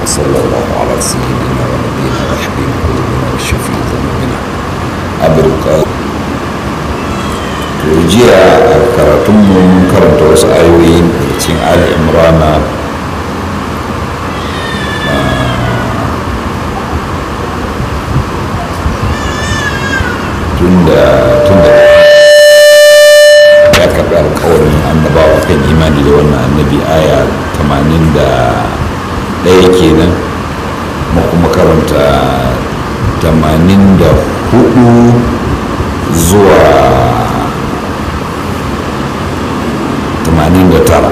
وصلى الله على سيدنا ونبينا وحبيب قلوبنا والشفيع ذنوبنا أبرق jiya a karatunmu mun karanta wasu ayoyi daga cikin ali imrana tunda tunda ya karɓi alkawarin annabawa kan imani da wannan annabi aya 81 kenan mu kuma karanta 84 zuwa 89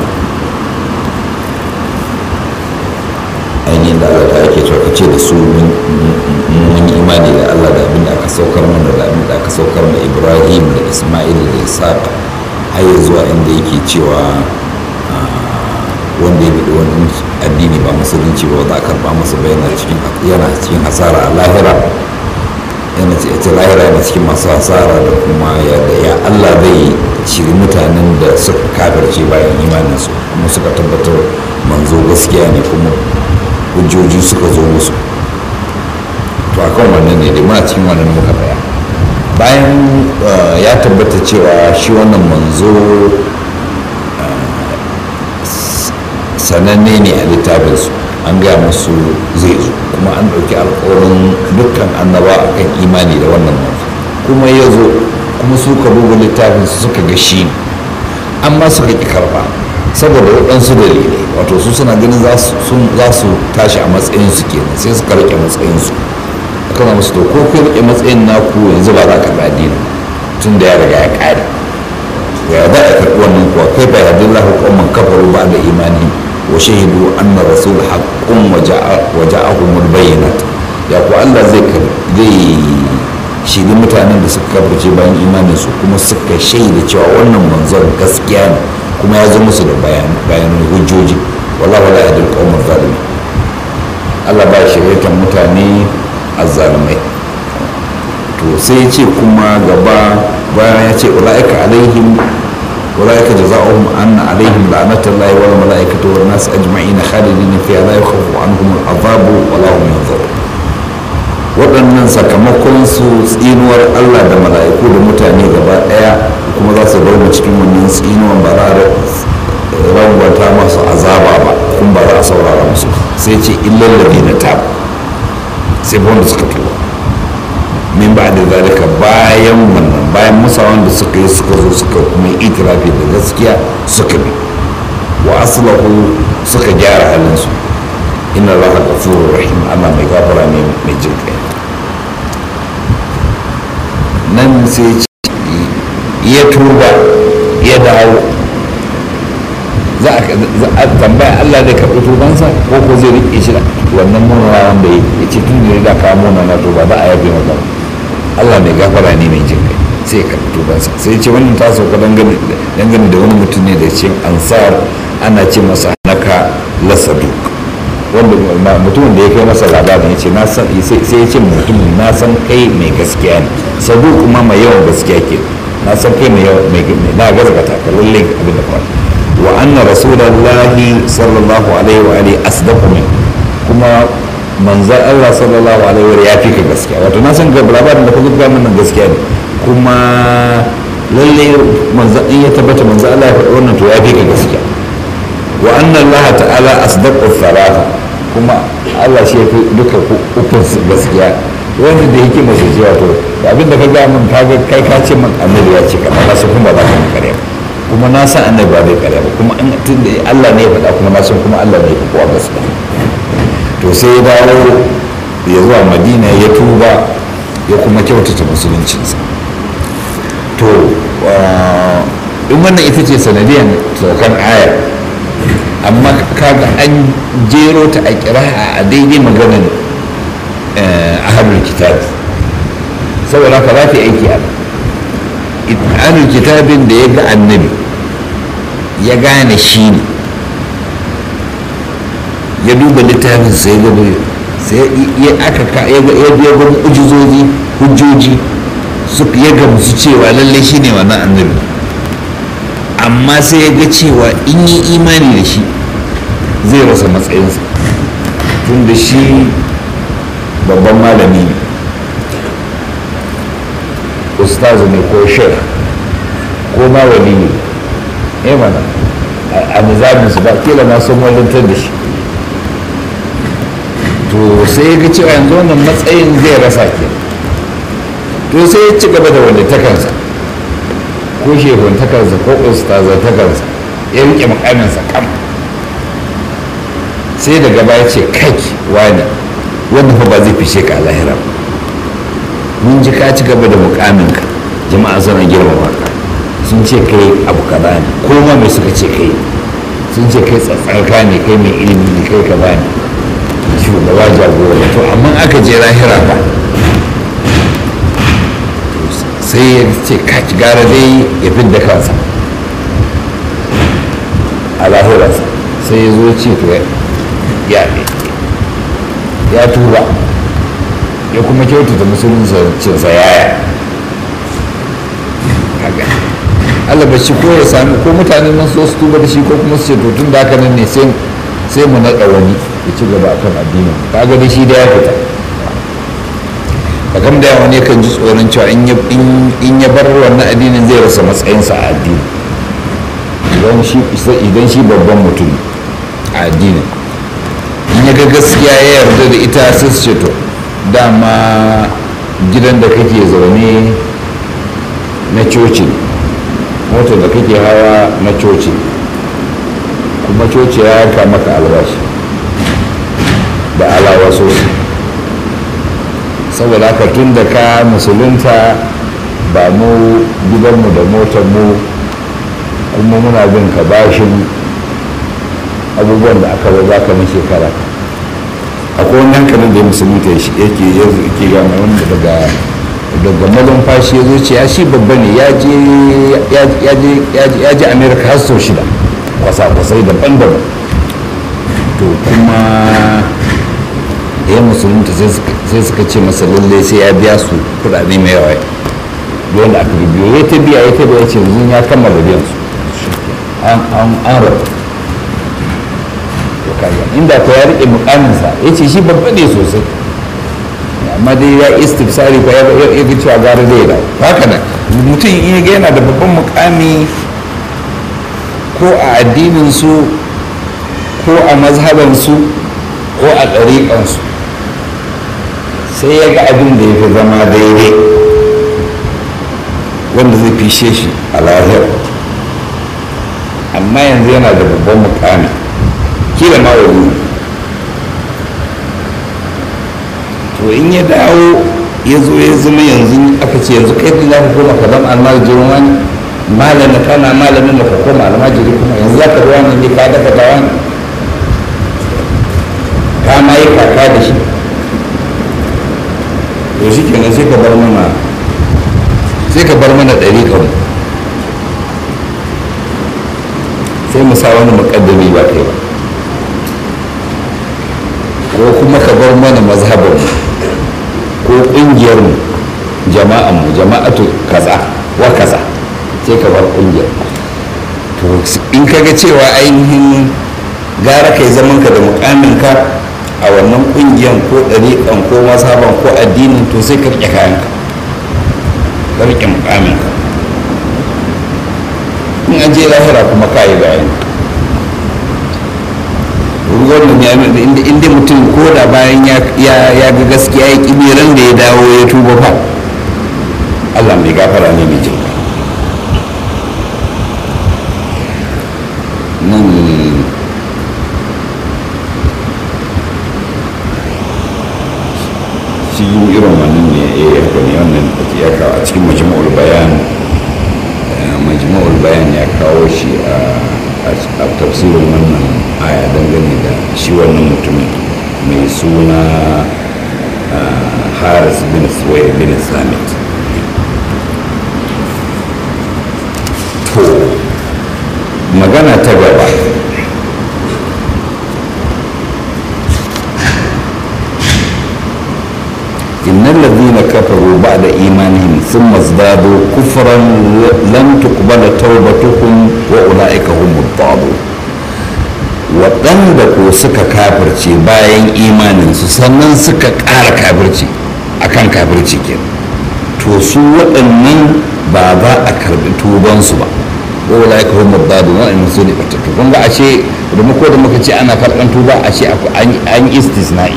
ainihin da Allah ta ake cewa ce da su mun yi imani da Allah da abin da aka saukar mana da abin da aka saukar ma Ibrahim da Ismail da Isaac har zuwa inda yake cewa wanda ya bi wani addini ba musulunci ba za a karba masa ba yana cikin yana cikin hasara a lahira yana cikin lahira yana cikin masu hasara da kuma ya da ya Allah zai shiri mutanen da suka kafirce bayan imaninsu kuma suka tabbatar manzo gaskiya ne kuma hujjoji suka zo musu to a kan wannan ne dai muna cikin wannan muka tsaya bayan ya tabbata cewa shi wannan manzo sananne ne a littafinsu an gaya musu zai zo kuma an ɗauki alkawarin dukkan annaba a kan imani da wannan manzo kuma ya zo kuma su ka duba littafinsu suka ga shi amma suka ƙi karɓa saboda waɗansu dalilai wato su suna ganin za su tashi a matsayinsu kenan sai suka rike matsayinsu aka zama su to ko kai rike matsayin naku yanzu ba za ka bi addini tun da ya riga ya ƙare ya za a karɓi wannan kuwa kai fa yadda Allah hukumman kafaru ba da imani wa shahidu anna rasul haqqun wa ja'ahumul bayyinat ya ku Allah zai zai shiri mutanen da suka kafirce bayan imanin su kuma suka shaida cewa wannan manzon gaskiya ne kuma ya zo musu da bayanan hujjoji wallahu la yahdil qawmal zalimin Allah ba shiryatar mutane azzalumai to sai ya ce kuma gaba bayan ya ce ulaika alaihim ulaika jazaohum anna alaihim la'natullahi wal malaikati wan nas ajma'in khalidina fiha la yakhafu anhum al'azabu wa la hum yanzurun waɗannan sakamakon su tsinuwar Allah da mala'iku da mutane gaba ɗaya kuma za su dauna cikin wannan tsinuwan ba za a rangwata masu azaba ba kuma ba za a saurara musu sai ce illallabi na tab sai ba wanda suka tuba min ba da zalika bayan wannan bayan musawan da suka yi suka zo suka kuma itirafi da gaskiya suka bi wa aslahu suka gyara halinsu inna allaha ghafurur rahim Allah mai gafara ne mai jin kai nan sai ya tuba ya dawo za a tambaya Allah zai karɓi tubansa ko ko zai riƙe shi wannan murna wanda ya ce tun da ya kawo muna na tuba za a yabe maka Allah mai gafara ne mai jin kai sai ya karɓi tubansa sai ce wannan ta sauka dangane da wani mutum ne da ce ansar ana ce masa naka lasaduk wanda mutumin da ya kai masa labarin ya ce sai ya ce mutum na san kai mai gaskiya ne sabu kuma mai yawan gaskiya ke na san kai mai na gaskata ka lalle abin da faru wa anna rasulullahi sallallahu alaihi wa alihi asdaqu min kuma manzan Allah sallallahu alaihi wa ya fi ka gaskiya wato na san ga labarin da ka zuba min gaskiya ne kuma lalle manzan in ya tabbata manzan Allah ya faɗi wannan to ya fi ka gaskiya wa anna Allah ta'ala asdaqu thalatha kuma Allah shi ya fi duka ukun gaskiya wanda da yake masu cewa to abin da ka ga min ka ga kai ka ce min annabi ya ce kana na san kuma ba za ka kare ba kuma na san annabi ba zai kare ba kuma an tun da Allah ne ya faɗa kuma na san kuma Allah ne ya fi kowa gaskiya to sai ya dawo ya zuwa Madina ya tuba ya kuma kyautata musuluncinsa to in wannan ita ce sanadiyar saukan aya amma kaga an jero ta a kira'a a daidai maganin ahalul kitab saboda haka za ta yi aiki a ahalul kitabin da ya ga annabi ya gane shi ne ya duba littafin sai ya sai ya aka ya ga ujizoji hujjoji su ya gamsu cewa lallai shi ne wannan annabi amma sai ya ga cewa in yi imani da shi zai rasa matsayinsa to tun da shi babban malami ne ustazu ne ko shek ko ma wali ne eh mana a nizamin su ba kila ma sun walantar da shi to sai ya ga cewa yanzu wannan matsayin zai rasa ke to sai ya ci gaba da wanda takansa ko shehun takansa ko ustazar takansa ya rike mukaminsa kam sai da gaba ya ce kai wani wanda fa ba zai fishe ka a lahira ba mun ji ka ci gaba da mukaminka jama'a suna girmama ka sun ce kai abu kaza ne ko ma mai suka ce kai sun ce kai tsatsarka ne kai mai ilimi ne kai kaza ne shugaba jagora to amma aka je lahira ba sai ya ce kaci gara dai ya fidda kansa a lahirarsa sai ya zo ce to ya ya tuba ya kuma kyautata musuluncinsa yaya kaga Allah ba shi ko ya sami ko mutane nan so su tuba da shi ko kuma su ce to tun da haka nan ne sai sai mu naɗa wani ya ci gaba akan addinin kaga da shi da ya fita kam da yawa ne kan ji tsoron cewa in ya bar wannan addinin zai rasa matsayinsa a addini idan shi babban mutum a addinin in ya ga gaskiya ya yarda da ita sai su ce to dama gidan da kake zaune na coci motar da kake hawa na coci kuma coci ya yanka maka albashi da alawa sosai saboda haka tun da ka musulunta ba mu gidanmu da motar mu kuma muna bin ka bashin abubuwan da aka ba ka na shekara akwai wani hankalin da ya musulunta yake yake gama wanda daga daga malumfashi ya zo ce ya shi babba ne ya je amerika har sau shida kwasa-kwasai daban-daban to kuma da ya musulunta sai suka ce masa lalle sai ya biya su kudade mai yawa wanda aka biyo ya ta biya ya ta biya ce yanzu ya kammala biyan su an rabu inda ko ya rike mukaminsa ya ce shi babba ne sosai amma dai ya istifsari ko ya ga cewa gara zai da haka nan mutum in ga yana da babban mukami ko a addinin su ko a mazhaban su ko a ɗariƙan su sai ya ga abin da ya fi zama daidai wanda zai fishe shi a lahira amma yanzu yana da babban mukami kila ma wani to in ya dawo ya zo ya zama yanzu aka ce yanzu kai da za ka koma ka zama almajirin wani malamin kana malamin da ka koma almajiri kuma yanzu za ka ruwa ne ka daga da wani ka ma yi kaka da shi to shi kenan sai ka bar mana sai ka bar mana ɗari kan sai mu sa wani muƙaddami ba kai ba ko kuma ka bar mana mazhabar ko ƙungiyar mu jama'an mu jama'atu kaza wa kaza sai ka bar ƙungiyar to in kaga cewa ainihin gara kai zaman ka da mukamin ka a wannan ƙungiyar ko ɗariƙan ko mazhaban ko addinin to sai ka riƙe kayan ka ka riƙe mukamin ka in an je lahira kuma ka yi bayani wannan ya nuna inda inda mutum ko da bayan ya ga gaskiya ya kibiran da ya dawo ya tuba fa Allah mai gafara ne mai jin nan shi irin wannan ne ya yi ne wannan ya kawo a cikin majmu'ul bayan majmu'ul bayan ya kawo shi a a tafsirin wannan aya dangane da shi wannan mutumin mai suna haris bin suwai bin samit to magana ta gaba إن الذين كفروا بعد إيمانهم ثم ازدادوا كفرا لم تقبل توبتهم وأولئك هم الضالون waɗanda ko suka kafirce bayan imaninsu sannan suka ƙara kafirci akan kafirci ke to su waɗannan ba za a karɓi tubansu ba ko wala ya kawo mabdadu waɗannan su ne fatattu kun ga ashe da muka da muka ce ana karɓan tuba ashe an yi istisna'i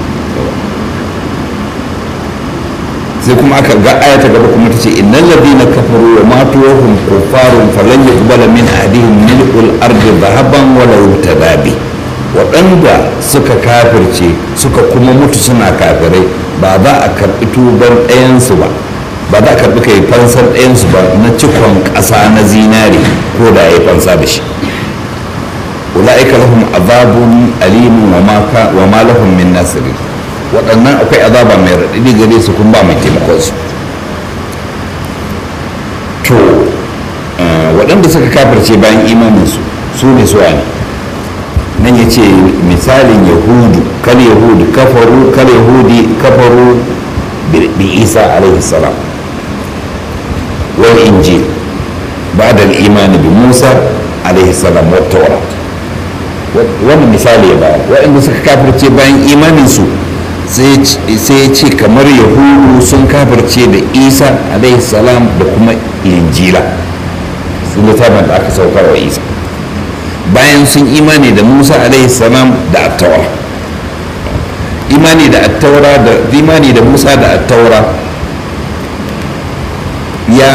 sai kuma aka ga aya ta gaba kuma ta ce innal ladina kafaru wa matu wa hum kuffarun falan yuqbala min ahadihim mil'ul ardi dhahaban wa law tadabi waɗanda suka kafirce suka kuma mutu suna kafirai ba za a karɓi tuban ɗayansu ba ba za a karɓi kai fansar ɗayansu ba na cikon ƙasa na zinare ko da ya yi fansa da shi ula'ika lahum azabun alimun wa ma lahum min nasirin waɗannan akwai azaba mai raɗaɗi gare su kun ba mai taimakon su to waɗanda suka kafirce bayan imaninsu su ne su ne nan ya ce misalin yahudu kal yahudu kafaru kal yahudi kafaru bi isa alaihi salam wal injil بعد الإيمان بموسى عليه السلام والتوراة wannan misali ya bayar waɗanda suka kafirce bayan imaninsu sai ya ce kamar yahudu sun kafirce da isa alaihi salam da kuma injila sun littafin da aka saukar wa isa bayan sun imani da musa alaihi salam da attaura imani da attaura da imani da musa da attaura ya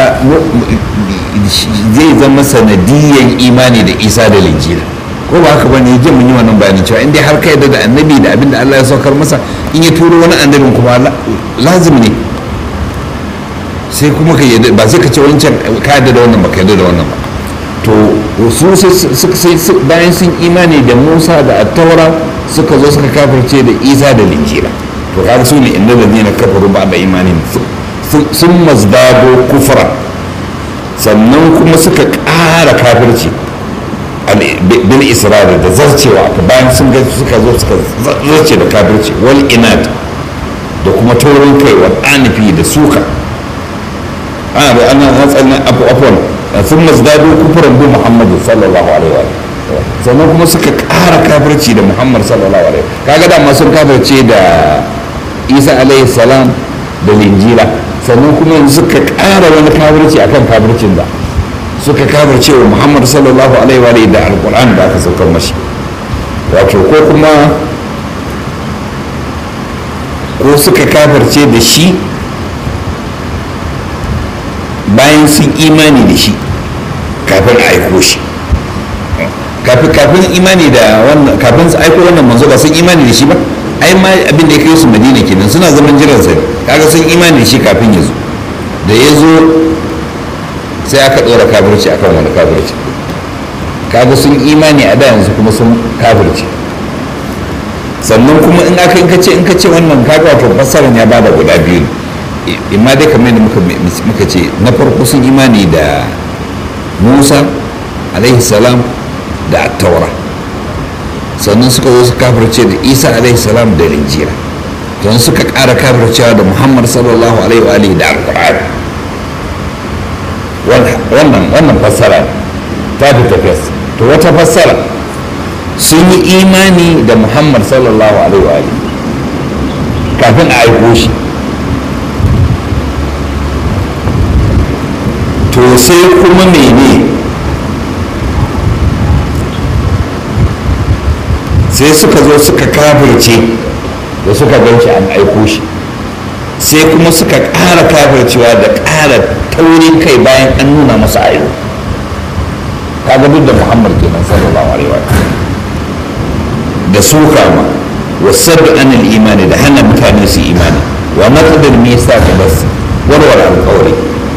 zai zama sanadiyan imani da isa da linjila ko ba haka bane jin mun yi wannan bayanin cewa in dai har ka yarda da annabi da abin da Allah ya saukar masa in ya turo wani annabin kuma lazim ne sai kuma ka yarda ba sai ka ce wancan ka yarda da wannan ba ka yarda da wannan ba to su sai bayan sun imani da Musa da Attaura suka zo suka kafirce da Isa da Linjila to kaga su ne inda ladina kafaru ba da imanin sun mazdado kufra sannan kuma suka ƙara kafirci bil isra'ila da zarcewa aka bayan sun ga suka zo suka zarce da kafirci wal inad da kuma taurin kai wa anifi da suka ana da ana hatsarin afwan sun mazdado kufuran bi muhammadu sallallahu alaihi wa sannan kuma suka ƙara kafirci da muhammad sallallahu alaihi wa kaga dama sun kafirce da isa alaihi salam da linjila sannan kuma yanzu suka ƙara wani kafirci akan kafircin da suka kafirce wa muhammad sallallahu alaihi wa da alkur'an da aka saukar mashi wato ko kuma ko suka kafirce da shi bayan sun imani da shi kafin a aiko shi kafin imani da wannan kafin su aiko wannan manzo ba sun imani da shi ba ai ma abin da ya kai su madina kenan suna zaman jiran sa kaga sun imani da shi kafin ya zo da ya zo sai aka ɗora kafirci akan wani kafirci kaga sun imani a da yanzu kuma sun kafirci sannan kuma in aka in ka ce in ka ce wannan kaga wato fassarar ya bada guda biyu imma dai kamar yadda muka muka ce na farko sun imani da Musa alaihi salam da attaura sannan suka zo su kafirce da Isa alaihi salam da Injila don suka ƙara kafircewa da Muhammad sallallahu alaihi wa alihi da Alƙur'ani wannan wannan fassara ta fi tafiyas to wata fassara sun yi imani da muhammad sallallahu alaihi wa kafin a aiko shi to sai kuma mene sai suka zo suka kafirce da suka ganci an aiko shi sai kuma suka ƙara kafircewa da ƙara taurin kai bayan an nuna masa ayo kaga duk da muhammad kenan sallallahu alaihi wa da suka ma wasaddu anil imani da hana mutane su imani wa naqdul misa ka bas warware alƙawari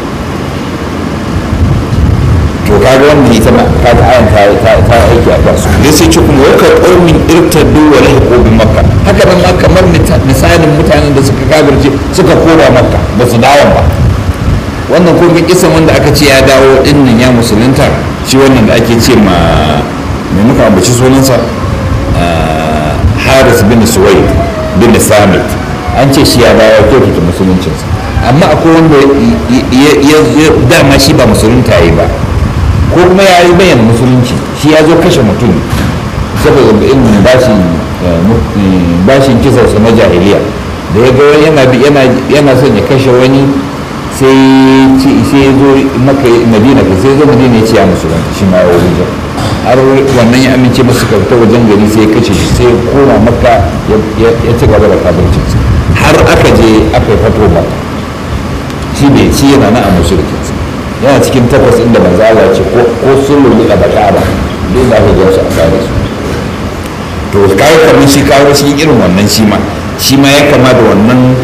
to kaga wannan ita ma kaga ayan ta ta ta aiki a kansu dai sai ce kuma waka qaumin irtaddu wa lahiqu bi makka haka nan ma kamar misalin mutanen da suka kafirce suka kora makka ba su dawo ba wannan ko kisan wanda aka ce ya dawo dinnan ya musulunta shi wannan da ake ce ma mai muka ambaci sunansa haris bin suwaid bin samit an ce shi ya dawo kyautata musuluncinsa amma akwai wanda ya dama shi ba musulunta yi ba ko kuma ya yi bayyana musulunci shi ya zo kashe mutum saboda ilmin bashin bashin kisarsa na jahiliya da ya ga wani yana yana yana son ya kashe wani sai sai ya zo maka madina ka sai zo madina ya ce ya musulunta shi ma ya wajen har wannan ya amince masu kauta wajen gari sai ya kashe shi sai ya koma maka ya ci gaba da kafircinsa har aka je aka yi fato ba shi ne shi yana na a musuluncinsa yana cikin takwas inda manzo Allah ce ko sun lullu a baka ba duk da aka ga su a kare su to kai kamar shi kawo shi irin wannan shi ma shi ma ya kama da wannan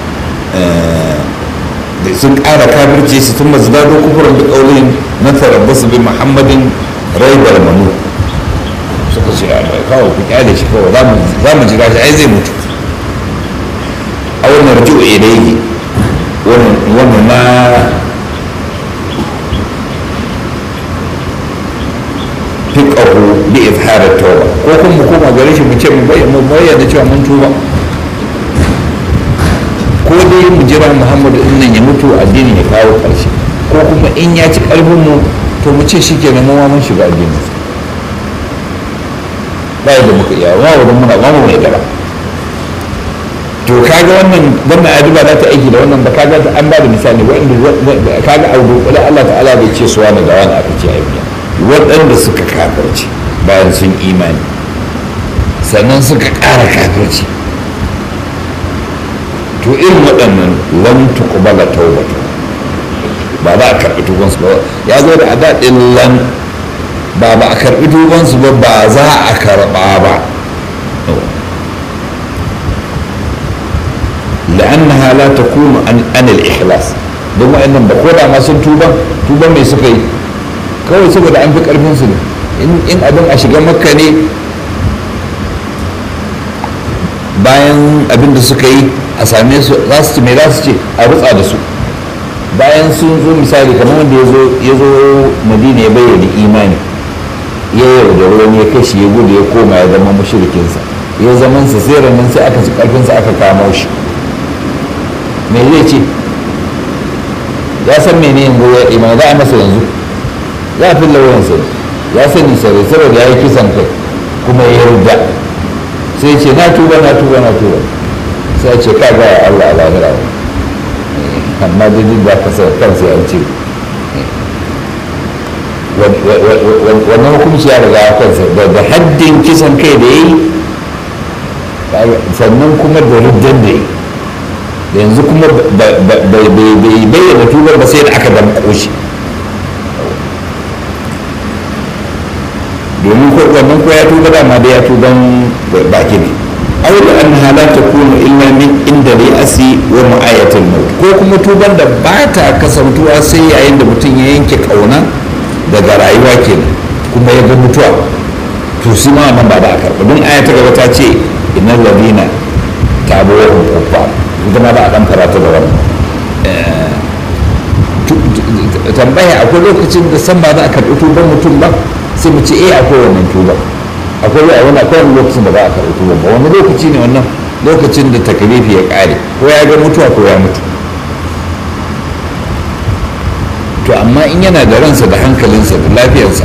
da sun ƙara kafirce su tun masu dado kufurin da ƙaunin na tarabbasu bi muhammadin raibar manu suka ce a kawai ku kyale shi kawai za mu jira shi ai zai mutu a wannan raju ilaihi wannan na fiqahu bi izhar tauba ko kuma mu koma gare shi mu ce mu bayyana cewa mun tuba ko dai mu jira muhammadu in nan ya mutu addinin ya kawo ƙarshe ko kuma in ya ci ƙarfin mu to mu ce shi kenan mu mun shiga addinin ba yadda muka iya wa wurin muna ba mu mai gaba to kaga wannan wannan adi ba za ta aiki da wannan ba kaga an ba da misali wanda kaga a dukkule Allah ta'ala bai ce suwa da wani aka ce aiki waɗanda suka kafirci bayan sun imani sannan suka ƙara kafirci to irin waɗannan lam tuqbala tawbatu ba za a karɓi tubansu ba ya zo da adadin lan ba ba a karɓi tubansu ba ba za a karɓa ba لأنها لا تكون عن عن الإخلاص don wa'annan ba ko da ma sun tuba tuba mai suka yi kawai saboda an fi karfin su ne in abin a shiga makka ne bayan abin da suka yi a same su za su ce mai za su ce a rutsa da su bayan sun zo misali kamar wanda ya zo madina ya bayyana imani ya yaudari wani ya kashi ya gudu ya koma ya zama mashirikinsa ya zaman sa sai ranar sai aka ci karfinsa aka kamo shi me zai ce ya san mene yanzu ya imani za a masa yanzu za a fi lauyansa ya sani sarai saboda ya yi kisan kai kuma ya yarda sai ce na tuba na tuba na tuba sai ce ka ga Allah a lahira amma duk da kasa kansa ya ce wannan hukunci ya riga kansa da haddin kisan kai da ya yi sannan kuma da riddan da ya yi da yanzu kuma bai bayyana tubar ba sai da aka damƙo shi domin ko wannan ko ya tuba dama da ya tuban baki ne aw da annaha la takunu illa min inda ri'asi wa mu'ayatil maut ko kuma tuban da ba ta kasantuwa sai yayin da mutum ya yanke kauna daga rayuwa kenan kuma ya ga mutuwa to shi ma nan ba da a karɓa don aya ta gaba ta ce innal ladina tabu wa hum kuffar ita ma ba a dan karatu da wannan tambaya akwai lokacin da san ba za a karɓi tuban mutum ba sai mu ce eh akwai wannan tuba akwai wani akwai wani lokacin da ba a karɓi tuban ba wani lokaci ne wannan lokacin da takalifi ya ƙare ko ya ga mutuwa ko ya mutu to amma in yana da ransa da hankalinsa da lafiyarsa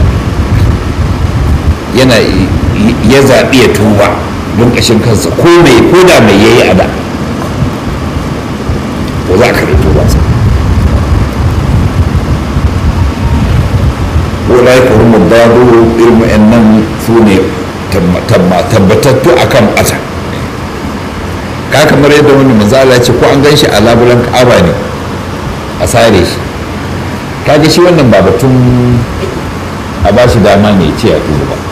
yana ya zaɓi ya tuba don ƙashin kansa ko mai ko da mai yayi a da ko za ka rito ba sa wala ya kuma mubadu irin wa'annan su ne tabbatattu a kan ɓata ka kamar yadda wani manzala ce ko an gan shi a labulan ka'aba ne a sare shi kaga shi wannan ba batun a ba shi dama ne ce a tuba ba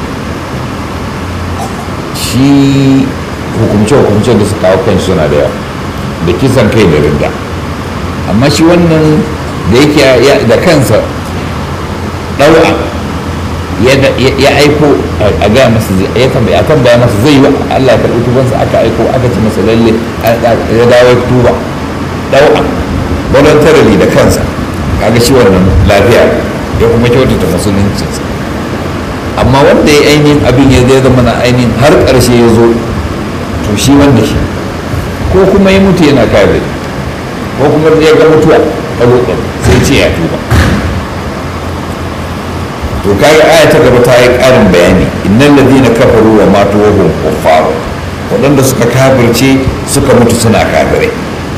shi hukumce-hukumce da suka kawo kan suna da yawa da kisan kai da rinda amma shi wannan da yake da kansa ɗau'a ya aiko a gaya masa ya tambaya masa zai yi Allah ya karɓi tubansa aka aiko aka ci masa lalle ya dawo tuba ɗau'a voluntarily da kansa kaga shi wannan lafiya ya kuma kyautata musuluncinsa amma wanda ya ainihin abin ya zai zama na ainihin har ƙarshe ya zo to shi wanda shi ko kuma ya mutu yana kare ko kuma ya ga mutuwa a lokacin sai ce ya tuba to to kaga aya ta gaba ta yi ƙarin bayani innal ladina kafaru wa matu wa hum kuffar waɗanda suka kafirce suka mutu suna kafirai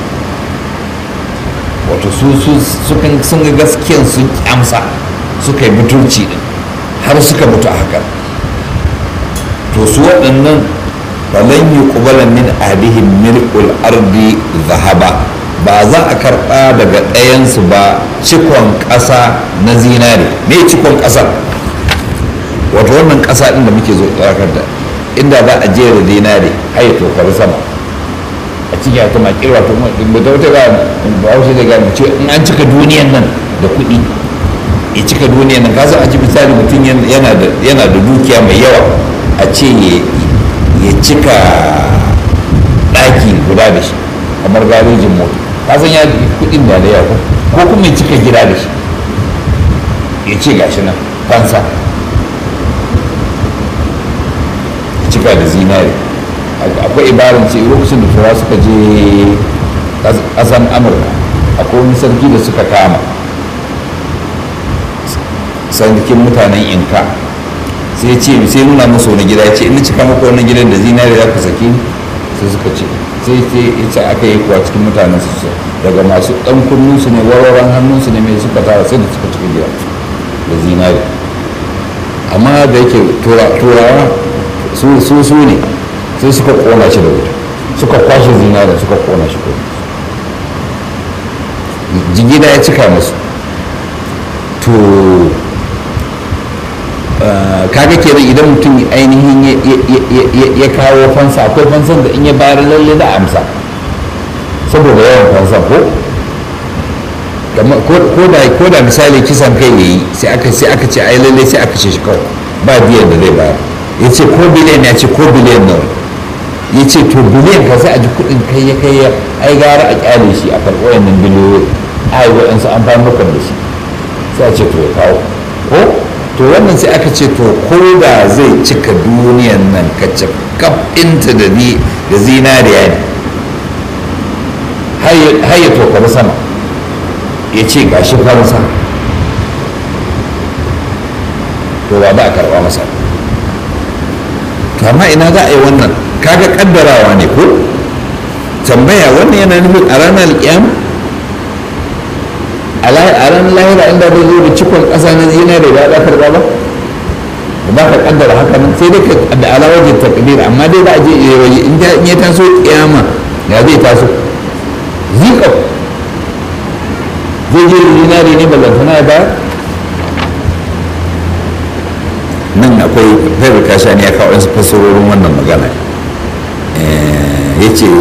wato su sukan sun ga gaskiyan sun kyamsa suka yi mutunci din har suka mutu a haka to su waɗannan falan yi ƙubala min adihim milkul ardi zahaba ba za a karɓa daga ɗayansu ba cikon ƙasa na zinare me cikon ƙasa wato wannan ƙasa ɗin da muke zo tsakar da inda za a jera zinare har ya tokar sama a cikin ta makil wato ba ta wata ga bahaushe da gani ce in an cika duniyan nan da kuɗi ya cika duniyan nan kasa a ji misali mutum yana da dukiya mai yawa a ce ya cika ɗaki guda da shi kamar garejin mota kasan ya kuɗin da da yawa ko kuma ya cika gida da shi ya ce gashi nan fansa ya cika da zinari akwai ibarin ce lokacin da turawa suka je ƙasan amurka akwai wani sarki da suka kama sarkin mutanen inka sai ce sai nuna musu wani gida ya ce ina cika maka wani gidan da zinari za ka saki sai suka ce sai ce ita aka yi kuwa cikin mutanen su daga masu ɗan kunnu su ne warwaran hannun su ne mai suka tara sai da suka cika gida da zinari amma da yake turawa su su ne sai suka kona shi da wuta suka kwashe zinari suka kona shi ko jigida ya cika musu to kaga kenan idan mutum ainihin ya kawo fansa akwai fansan da in ya bayar lalle da amsa saboda yawan fansan ko ko da misali kisan kai yayi sai aka sai aka ce ai lalle sai aka ce shi kawai ba biyan da zai bayar ya ce ko biliyan ya ce ko biliyan nawa ya ce to biliyan ka sai a ji kuɗin kai ya kai ya ai gara a kyale shi a karɓo wannan biliyoyi ai waɗansu an fara da shi sai a ce to ya kawo ko to wannan sai aka ce to ko da zai cika duniyan nan kacce kaf inta da ni da zinariya ne har ya tokari sama ya ce gashi fansa to ba za a karba masa to amma ina za a yi wannan kaga kaddarawa ne ko tambaya wannan yana nufin a ranar alƙiyama a ranar lahira inda zai zo da cikon ƙasa na zinare ba za karɓa ba ba ka kaddara haka nan sai dai da alawajin takdir amma dai za a je waje in ya taso kiyama ya zai taso zika zai je da zinare ne ballantana ya bayar nan akwai faibar kasha ne ya kawo wasu fasarorin wannan magana ya ce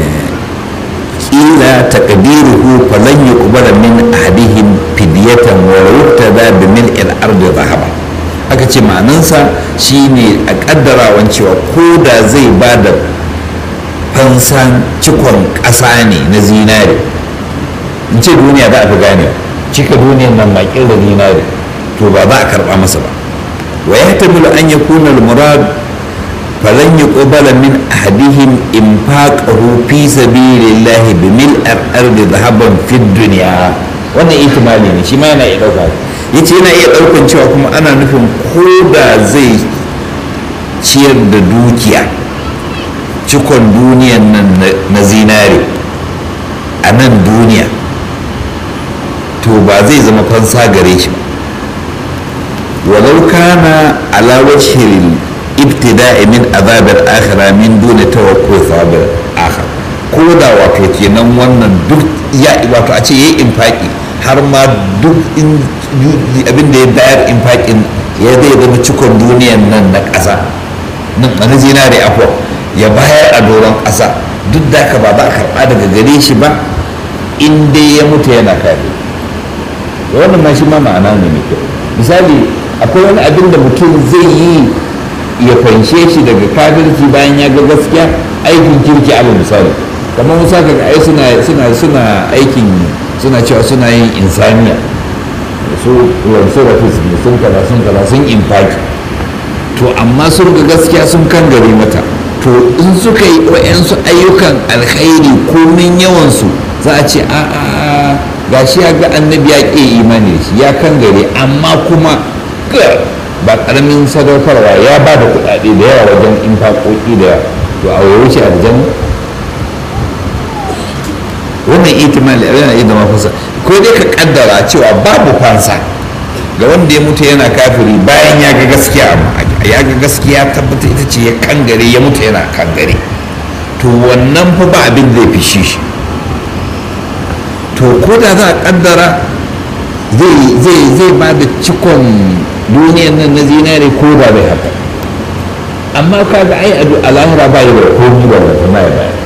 قيل تقديره فلن يقبل من أحدهم فدية ولا يقتدى بملء الأرض ذهبا aka ce ma'anansa shine a kaddarawan cewa ko da zai ba da fansan cikon ƙasa ne na zinare in ce duniya za a fi gane cika duniyan nan makil da zinare to ba za a karɓa masa ba wa ya tamilu an ya kuna murad falan yi ƙubala min ahadihim infaqahu fi sabilillahi bi mil ardi zahaban fid duniya wannan ihtimali ne shi ma yana iya ɗauka yace yana iya ɗaukan cewa kuma ana nufin ko da zai ciyar da dukiya cikon duniyan nan na zinare a nan duniya to ba zai zama fansa gare shi ba walau kana ala wajhil ibtida'i min azabar akhira min duni tawakkul sabar akhir ko da wato kenan wannan duk ya wato a ce yayi infaki har ma duk abin da ya bayar infakin ya zai zama cikon duniyan nan na ƙasa nan na zinare afwa ya bayar a doron ƙasa duk da ka ba za a karɓa daga gare shi ba in dai ya mutu yana kare wannan ma shi ma ma'ana ne mai kyau misali akwai wani abin da mutum zai yi ya fanshe shi daga kafirci bayan ya ga gaskiya aikin kirki alal misali kamar musa ka ai suna suna suna aikin suna cewa suna yin insaniya su wansu rafis ne sun kaza sun kaza sun infaki to amma sun ga gaskiya sun kan gari mata to in suka yi wa'yansu ayyukan alkhairi komin yawansu za a ce a a gashi ya ga annabi ya ƙe imani da shi ya kan gare amma kuma ga ba karamin sadaukarwa ya ba da kuɗaɗe da yawa wajen infaƙoƙi da to a wuce aljanna wannan itimali yana iya zama fasa ko dai ka kaddara cewa babu fansa ga wanda ya mutu yana kafiri bayan ya ga gaskiya amma ya ga gaskiya tabbata ita ce ya kangare ya mutu yana kangare to wannan fa ba abin zai fishi shi to ko da za a kaddara zai ba da cikon duniyan nan na zinare ko da bai haka amma kaga ai a lahira ba yi da komi ba da kuma ya bayar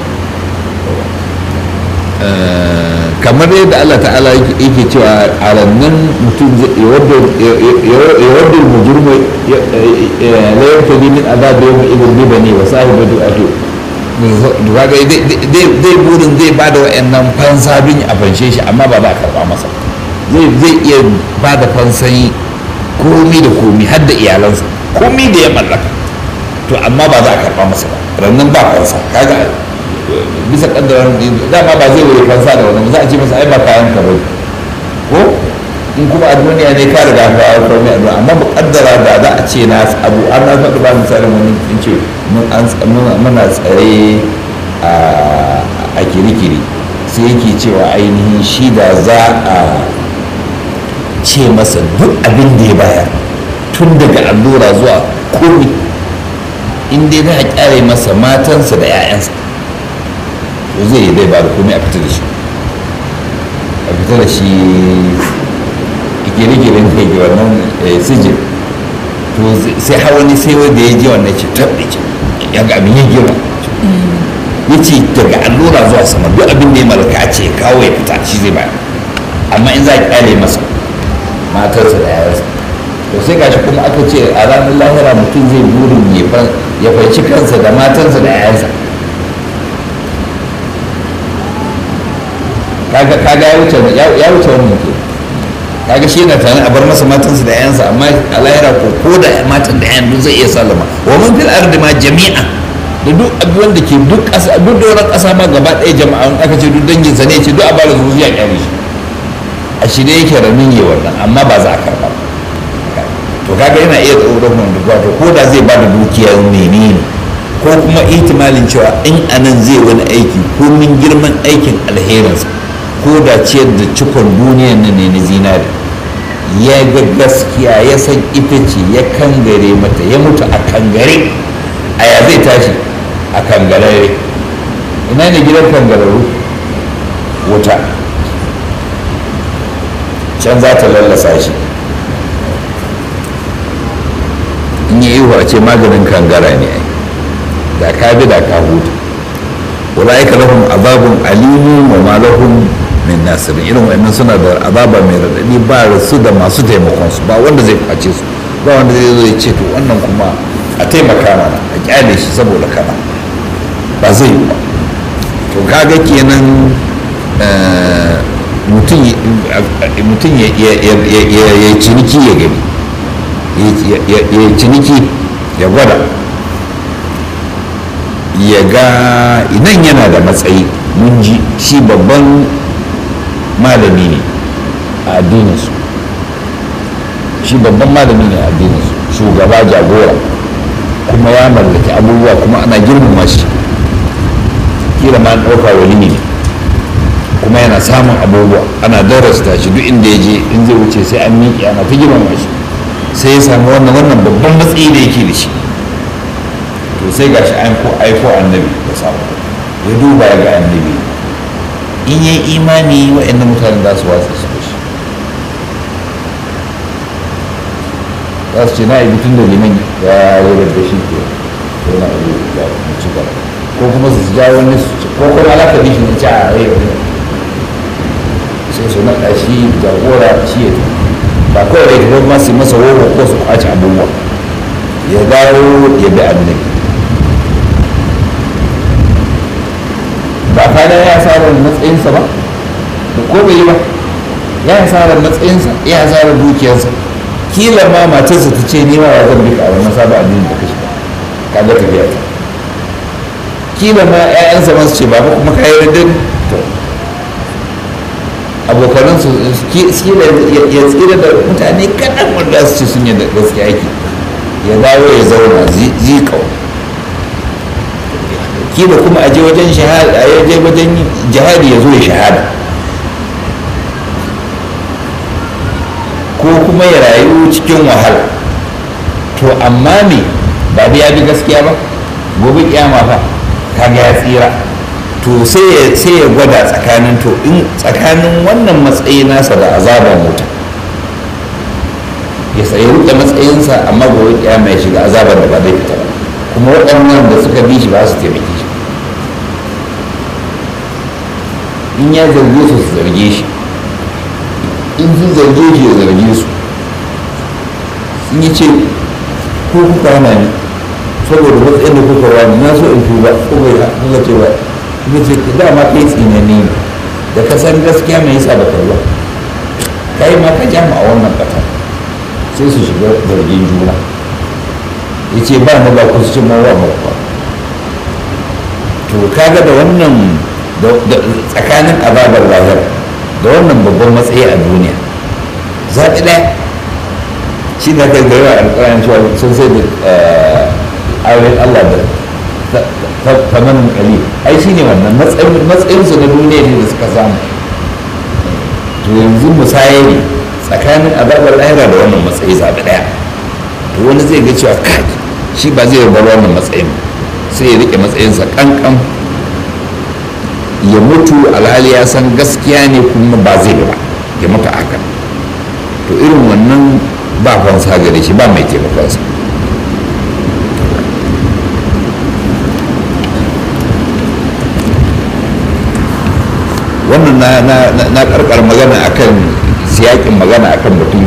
kamar yadda Allah ta'ala yake cewa a rannan mutum ya wadda mujurma la yartadi min azab yawm idin bibani wa sahibatu atu kaga zai burin zai ba da wa'annan fansa bin a fanshe shi amma ba za a karba masa zai zai iya ba da fansan komi da komi har da iyalansa komi da ya mallaka to amma ba za a karba masa ba rannan ba fansa kaga bisa kaddarar dama ba zai wuri fansa da wannan za a ce masa ai ba kayan ka bai ko in kuma a duniya ne ka riga ka kawo komai a duniya amma ba kaddara da za a ce na abu an na faɗi ba misalin wani in ce muna tsare a kirikiri sai yake cewa ainihin shi da za a ce masa duk abin da ya bayar tun daga allura zuwa komi in dai za a kyare masa matansa da 'ya'yansa to zai yi zai ba da komai a fita da shi a fita da shi gire-giren da ke wannan sijin to sai hawani sai wanda ya ji wannan ce tabbi ce ya ga abin ya gira ya ce daga allura zuwa sama duk abin da ya malaka a ce kawo ya fita shi zai bayar amma in za a kyale masa matarsa da yayansa to sai gashi kuma aka ce a ranar lahira mutum zai burin ya fanci kansa da matarsa da yayansa kaga kaga ya wuce ya wuce wannan ke kaga shi yana tare a bar masa matansa da yayansa amma a lahira ko ko da matan da yayan duk zai iya sallama wa man fil ardi ma jami'a da duk abubuwan da ke duk ƙasa duk doron ƙasa ma gaba ɗaya jama'a in aka ce duk dangin sa ne ce duk a bada zuwa ya kyale shi a shi dai yake ramin yi wannan amma ba za a karɓa to kaga yana iya tsoron wanda wato ko da zai bada dukiyar menene ko kuma ihtimalin cewa in anan zai wani aiki ko min girman aikin alherinsa ko da ciyar da cikon duniyan nan ne na zinari ya ga gaskiya ya san ita ce ya kangare mata ya mutu a kangare a ya zai tashi a kangarare ina ne gidan kangararru wuta can za ta lallasa shi in yi ihu a ce maganin kangara ne da ka bi da ka huta ulaika lahum azabun alimun wa ma lahum min nasirin irin wa'annan suna da azaba mai raɗaɗi ba su da masu taimakon su ba wanda zai kwace su ba wanda zai zo ya ce to wannan kuma a taimaka mana a kyale shi saboda kana ba zai yi ba to kaga kenan mutum ya ciniki ya gani ya ciniki ya gwada ya ga idan yana da matsayi mun ji shi babban malami ne a addininsu shi babban malami ne a addininsu shugaba jagora kuma ya mallaki abubuwa kuma ana girmama shi kila ma ɗauka wani ne kuma yana samun abubuwa ana darasta shi duk inda ya je in zai wuce sai an miƙe ana ta girmama shi sai ya samu wannan wannan babban matsayi da yake da shi to sai ga shi aiko annabi da samu ya duba ya ga annabi in yi imani wa'annan mutane za su watsa su shi za su ce na ibi tun da liman ya yi da shi ke ko na ibi da ci gaba ko kuma su ja wani su ci ko kuma alaka bi shi na ci a rai wani sai su naɗa shi jagora shi ya ba kawai da ya kuma su masa wowo ko su kwace abubuwa ya dawo ya bi annabi ba kada ya asarar matsayinsa ba da ko bai yi ba ya asarar matsayinsa ya asarar dukiyarsa kila ma matarsa ta ce ni ma ya zan bika a wannan sabon addini da kashi ka ga tafiya ta kila ma ƴaƴansa ma su ce ba kuma ka yi radin to abokanansu ya tsira da mutane kaɗan wanda su ce sun yi da gaskiya yake ya dawo ya zauna zikau kila kuma a je wajen shahada a je wajen jihadi ya zo ya shahada ko kuma ya rayu cikin wahala to amma me ba da ya bi gaskiya ba gobe kiyama fa kaga ya tsira to sai ya gwada tsakanin to in tsakanin wannan matsayi nasa da azaban wuta ya sayi rike matsayinsa amma gobe kiyama ya shiga azaban da ba zai fita ba kuma waɗannan da suka bi shi ba su taimake shi in ya zarge su su zarge shi in sun zarge shi ya zarge su sun yi ce ko kuka hana ni saboda matsayin da kuka wani na so in tuba ko bai kuka ce ba kuka ce dama kai tsinani ne da ka san gaskiya mai yasa ba kai ba kai ma ka jama a wannan kata sai su shiga zargin juna ya ce ba na ba ku su cin mawa ba to kaga da wannan tsakanin azabar lahir da wannan babban matsayi a duniya zaɓi ɗaya shi na kai gari a alƙaran cewa sun sai da ayoyin Allah da tamanin ƙali ai shi ne wannan matsayinsu na duniya ne da suka samu to yanzu musaye ne tsakanin azabar lahira da wannan matsayi zaɓi ɗaya to wani zai ga cewa kai shi ba zai bar wannan matsayin sai ya riƙe matsayinsa ƙanƙan ya mutu alhali ya san gaskiya ne kuma ba zai ba ya mutu haka to irin wannan ba fansa gare shi ba mai taimakonsa wannan na karkar magana akan siyakin magana akan batun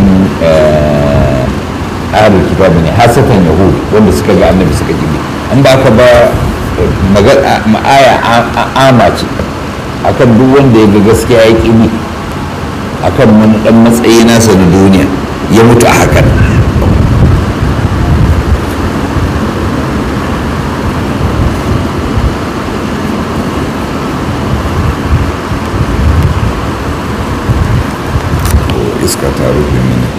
ahlul kitab ne hasatan yahud wanda suka ga annabi suka gibi an ba ka ba aya ama ce akan duk wanda ya ga gaskiya ya ƙi bi akan wani ɗan matsayi nasa na duniya ya mutu a hakan iska ta rufe mini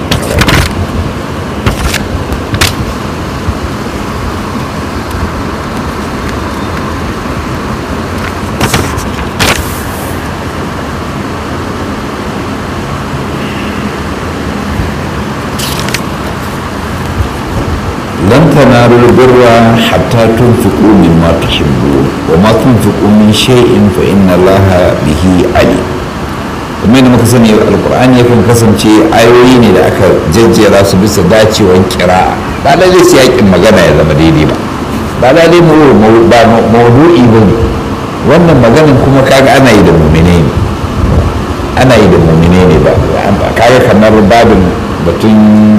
لن تنالوا البر حتى تنفقوا مما تحبون وما تنفقوا من شيء فإن الله به عليم kuma da muka sani alkur'ani yakan kasance ayoyi ne da aka jejjera su bisa dacewan kira'a ba lalle su yakin magana ya zama daidai ba ba lalle ba maudu'i ba ne wannan maganin kuma kaga ana yi da mumine ne ana yi da mumine ne ba kaga kamar babin batun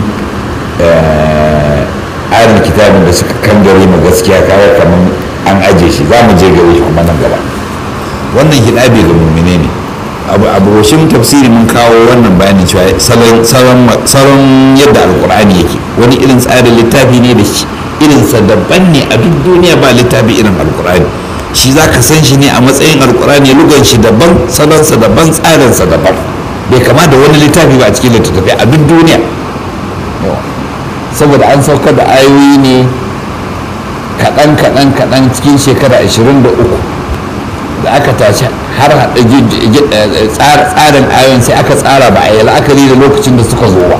arin kitabin da suka kangare ma gaskiya kaga kamar an aje shi za mu je gare shi kuma nan gaba wannan hidabi ga mumine ne abu abubuwan tafsiri mun kawo wannan bayanin cewa salon yadda alkur'ani yake wani irin tsarin littafi ne da shi irinsa daban ne a duk duniya ba littafi irin alkur'ani shi za ka san shi ne a matsayin alkur'ani lugan shi daban salonsa daban tsarinsa daban bai kama da wani littafi ba a cikin littattafai a duk duniya saboda an saukar da ayoyi ne kaɗan kaɗan kaɗan cikin shekara 23 da aka tashi har haɗa tsarin ayon sai aka tsara ba a yi la'akari da lokacin da suka zo ba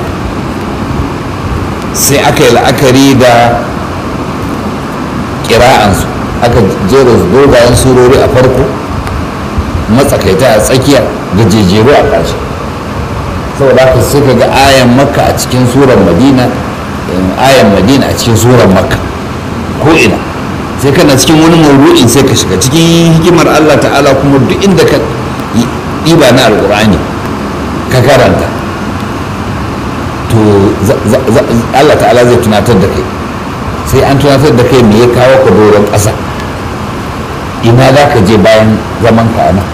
sai aka yi la'akari da ƙira'ansu aka jera dogayen surori a farko matsakaita a tsakiya da jejeru a ƙarshe saboda haka suka ga ayan makka a cikin surar madina ayan madina a cikin surar makka ko ina sai kana cikin wani mawdu'in sai ka shiga cikin hikimar Allah ta'ala kuma duk inda ka ɗiba na alƙur'ani ka karanta to Allah ta'ala zai tunatar da kai sai an tunatar da kai me ya kawo ka doron ƙasa ina za ka je bayan zaman ka nan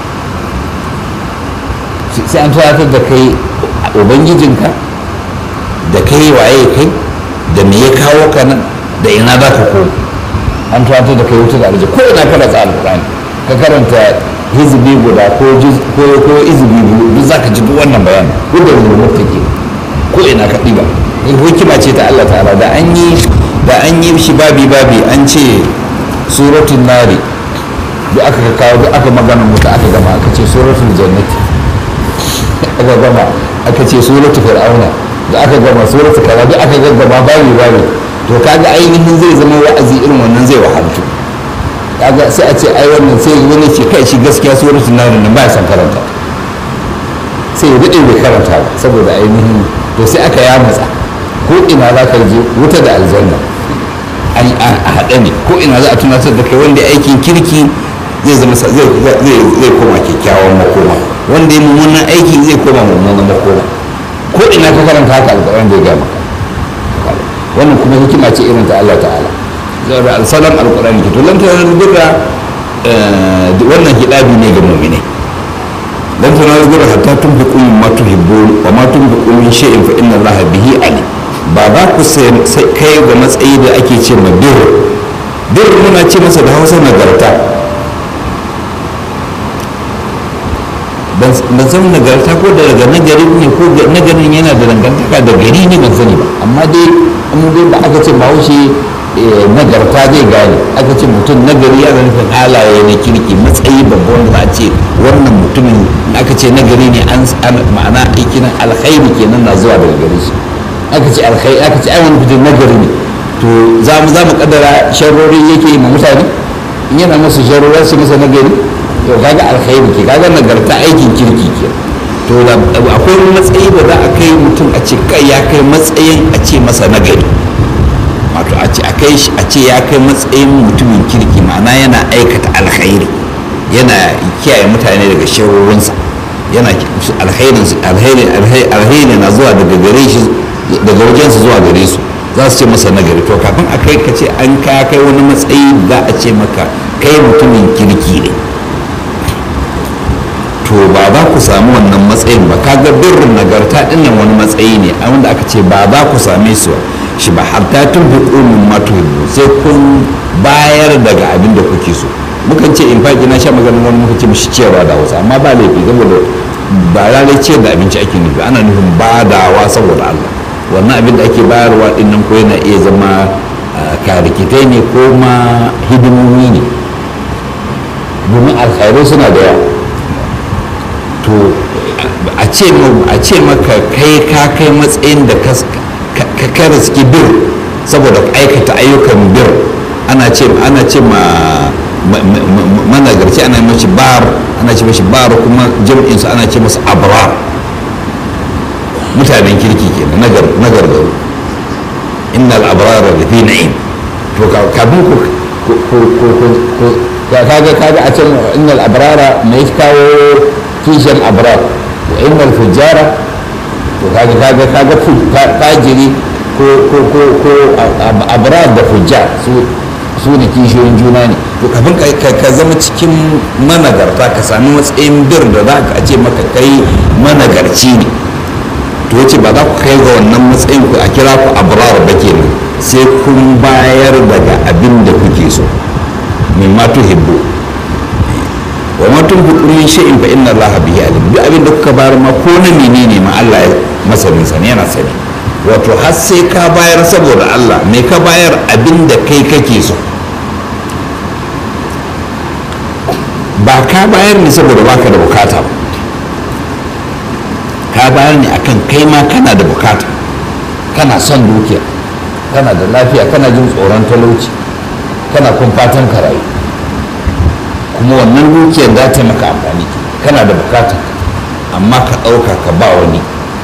sai an tunatar da kai ubangijinka da kai waye kai da me ya kawo ka nan da ina za ka koma an tuwatar da kai wuta da arji ko ina kana tsara alƙur'ani ka karanta hizbi guda ko ko izbi biyu duk zaka ji duk wannan bayani duk da zulmur take ko ina ka ɗiba hikima ce ta Allah ta'ala da an yi da an yi shi babi babi an ce suratul nari duk aka kawo duk aka magana mutu aka gama aka ce suratul jannati aka gama aka ce suratul fir'auna da aka gama suratul kaza duk aka gaggama babi babi to kaga ainihin zai zama wa'azi irin wannan zai wahaltu kaga sai a ce ai wannan sai wani ce kai shi gaskiya suratul nari nan ba ya san karanta sai ya daɗe bai karanta ba saboda ainihin to sai aka ya matsa ko ina za ka je wuta da aljanna a haɗe ne ko ina za a tunatar da kai wanda aikin kirki zai zama zai koma kyakkyawan makoma wanda ya mummunan aiki zai koma mummunan makoma ko ina ka karanta haka alƙawarin da ya gama wannan kuma hikima ce irin ta Allah ta'ala zaura alsalam alƙur'ani ke to lan ta duka wannan hidabi ne ga mu'minai lan ta duka hatta tunfiqu mimma tuhibbun wa ma tunfiqu min shay'in fa inna Allah bihi alim ba za ku kai ga matsayi da ake ce ma bir bir muna ce masa da hausa nagarta ban san nagarta ko da daga nagari ne ko nagarin yana da dangantaka da gari ne ban sani ba amma dai an dai ba aka ce bahaushe nagarta zai gane aka ce mutum nagari yana nufin halaye na kirki matsayi babba wanda za a ce wannan mutumin aka ce nagari ne an ma'ana aikin alkhairi kenan na zuwa daga gare shi aka ce alkhairi aka ce ai wani fitin nagari ne to za mu za mu kaddara sharrori yake yi ma mutane in yana musu sharrori su masa nagari to kaga alkhairi ke kaga nagarta aikin kirki ke to da akwai matsayi da za a kai mutum a ce kai ya kai matsayin a ce masa nagari wato a ce a kai shi a ce ya kai matsayin mutumin kirki ma'ana yana aikata alkhairi yana kiyaye mutane daga sharrorinsa yana alkhairi na zuwa daga gare shi daga wajensu zuwa gare su za su ce masa nagari to kafin a kai ka ce an ka kai wani matsayi za a ce maka kai mutumin kirki ne to ba za ku samu wannan matsayin ba kaga birrin nagarta dinnan wani matsayi ne a wanda aka ce ba za ku same su shi ba har ta tun fi ƙunin matuhibu sai kun bayar daga abin da kuke so mukan ce in faƙi na sha maganin wani muka ce mishi ciyarwa da wasu amma ba laifi saboda ba lalai ciyar da abinci ake nufi ana nufin badawa saboda Allah wannan abin da ake bayarwa din nan ko yana iya zama karikitai ne ko ma hidimomi ne domin alkhairai suna da yawa to a ce maka kai ka kai matsayin da ka riski bir saboda aikata ayyukan bir ana ce ana ce ma managarci ana mashi bar ana ce mashi bar kuma jam'insu ana ce masa abrar mutanen kirki ke na gargaru innal abrara da fi na'im to kafin ku kaga kaga a can innal abrara mai kawo kishin abrar wa innal fujjara to kaga kaga kaga fajiri ko ko ko ko abrar da fujjar su su ne kishiyoyin juna ne to kafin ka zama cikin managarta ka sami matsayin bir da za ka ce maka kai managarci ne to yace ba za ku kai ga wannan matsayin ku a kira ku abrar ba kenan sai kun bayar daga abin da kuke so min ma tuhibbu wa ma tunfiqu min shay'in fa inna allaha bihi alim duk abin da kuka bayar ma ko na menene ma Allah ya masanin sa ne yana sani wato har sai ka bayar saboda Allah me ka bayar abin da kai kake so ba ka bayar ne saboda baka da bukata ba ka bayar ne akan kai ma kana da bukata kana son dukiya kana da lafiya kana jin tsoron talauci kana kun fatan ka rayu kuma wannan dukiyar za ta maka amfani kana da bukata amma ka ɗauka ka ba wani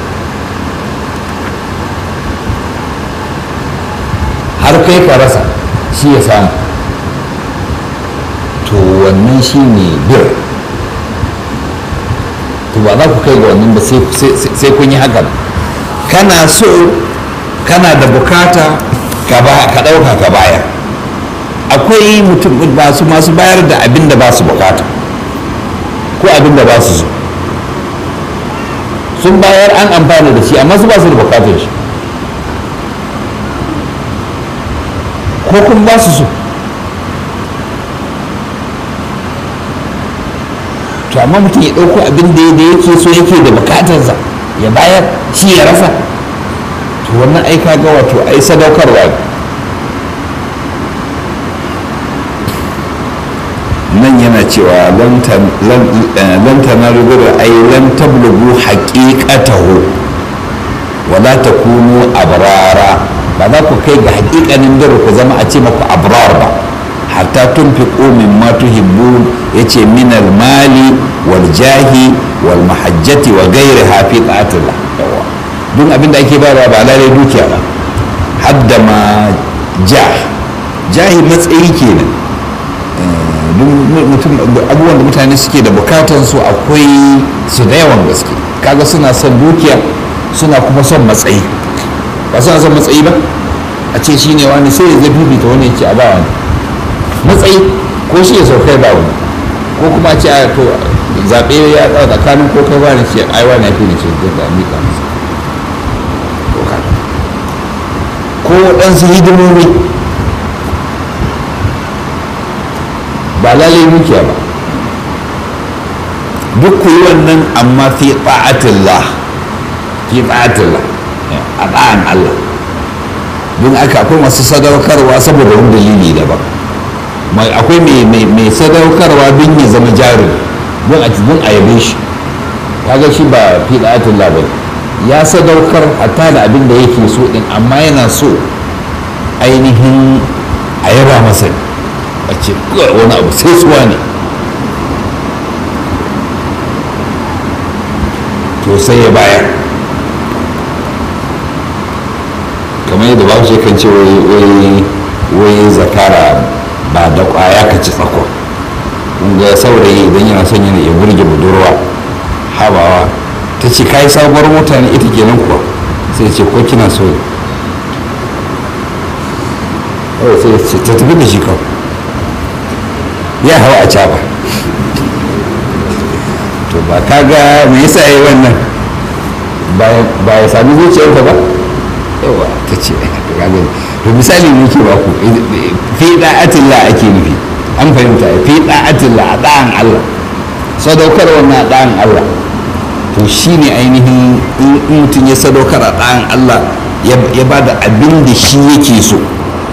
har kai ka rasa shi ya samu to wannan shi ne bir to ba za ku kai ga wannan ba sai kun yi hakan kana so kana da bukata ka ɗauka ka bayar akwai mutum masu masu bayar da abin da ba su bukata ko abin da ba su so sun bayar an amfana da shi amma su ba su da bukatar shi ko kun ba su so to amma mutum ya ɗauko abin da da yake so yake da bukatarsa ya bayar shi ya rasa to wannan ai kaga wato ai sadaukarwa nan yana cewa lan tanaru birra ai lan tablugu haqiqatahu wala takunu abrara ba za ku kai ga haƙiƙanin dare ku zama a ce maku abrar ba hatta tunfiqu mimma tuhibbun yace min mali wal jahi wal mahajjati wa ghairiha fi ta'atillah duk abinda ake bayarwa ba lalai dukiya ba hadda ma jah jahi matsayi kenan mutum abubuwan da mutane suke da bukatan su akwai su da yawan gaske kaga suna son dukiya suna kuma son matsayi ba suna son matsayi ba a ce shi ne wani sai ya zai bibita wani ya ce a ba wani matsayi ko shi ya saukai ba wani ko kuma ce a to zaɓe ya tsawo tsakanin ko kai wani ce ai wani ya fi ne ce da mika masa ko ɗansu hidimomi ba lalai dukiya ba duk ku yi wannan amma fi ta'atillah fi ta'atillah a ɗa'an Allah don aka akwai masu sadaukarwa saboda wani dalili daban akwai mai sadaukarwa don ya zama jari don a don a yabe shi kaga shi ba fi ta'atillah ba ya sadaukar hatta da abin da yake so din amma yana so ainihin a yaba masa a ce wani abu sai suwa ne to sai ya bayar kamar yadda ba shi kan ce wai zakara ba da kwaya ka ci tsakon ga saurayi idan yana son yana ya burge budurwa habawa ta ce kayi sabuwar mota ne ita kenan kuwa sai ce ko kina so sai ce ta tafi da shi kawai ya hawa a caba to ba kaga me yasa yi wannan ba ya sami zuciyarka ba yawa ta ce to misali ne ke ba ku fi da'atillah ake nufi an fahimta fi da'atillah a da'an Allah sadaukar wannan a da'an Allah to shi ne ainihin in mutum ya sadaukar a da'an Allah ya ba da abin da shi yake so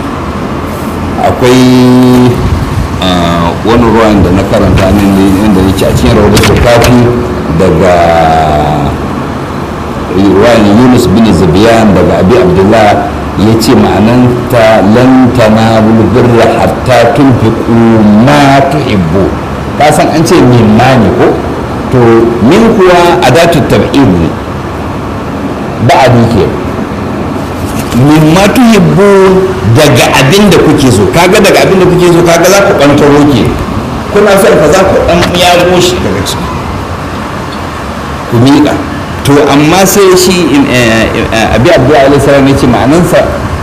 akwai wani ruwan da na karanta nan ne inda yake a cikin rahoton kafi daga ruwan yunus bin zabiyan daga abi abdullah ya ce ma'ananta lan tanabu birra hatta tunfiqu ma tuhibbu ka san an ce mimma ne ko to min kuwa adatu tab'id ne ba'adi ke mimma tuhibbu daga abin da kuke so kaga daga abin da kuke so kaga za ku ɓantaro ke kuna son ka za ku ɗan yago shi daga ciki ku miƙa to amma sai shi abi abu alaihi salam ya ce ma'anansa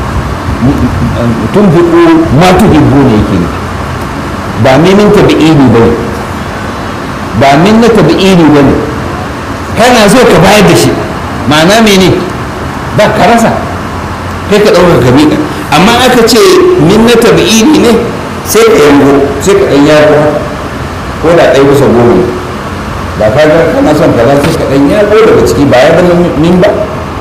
tun fiƙo ma tuhibbu ne yake ne ba minin tabi'ini ba ne ba min na tabi'ini ba ne kana so ka bayar da shi ma'ana mene ba ka rasa kai ka ɗaukar ka miƙa amma aka ce min na tabi'ini ne sai ka yango sai ka ɗan yago ko da ɗaya bisa goma ne ba ka ga kana son kaza sai ka ɗan yago daga ciki ba ya zama min ba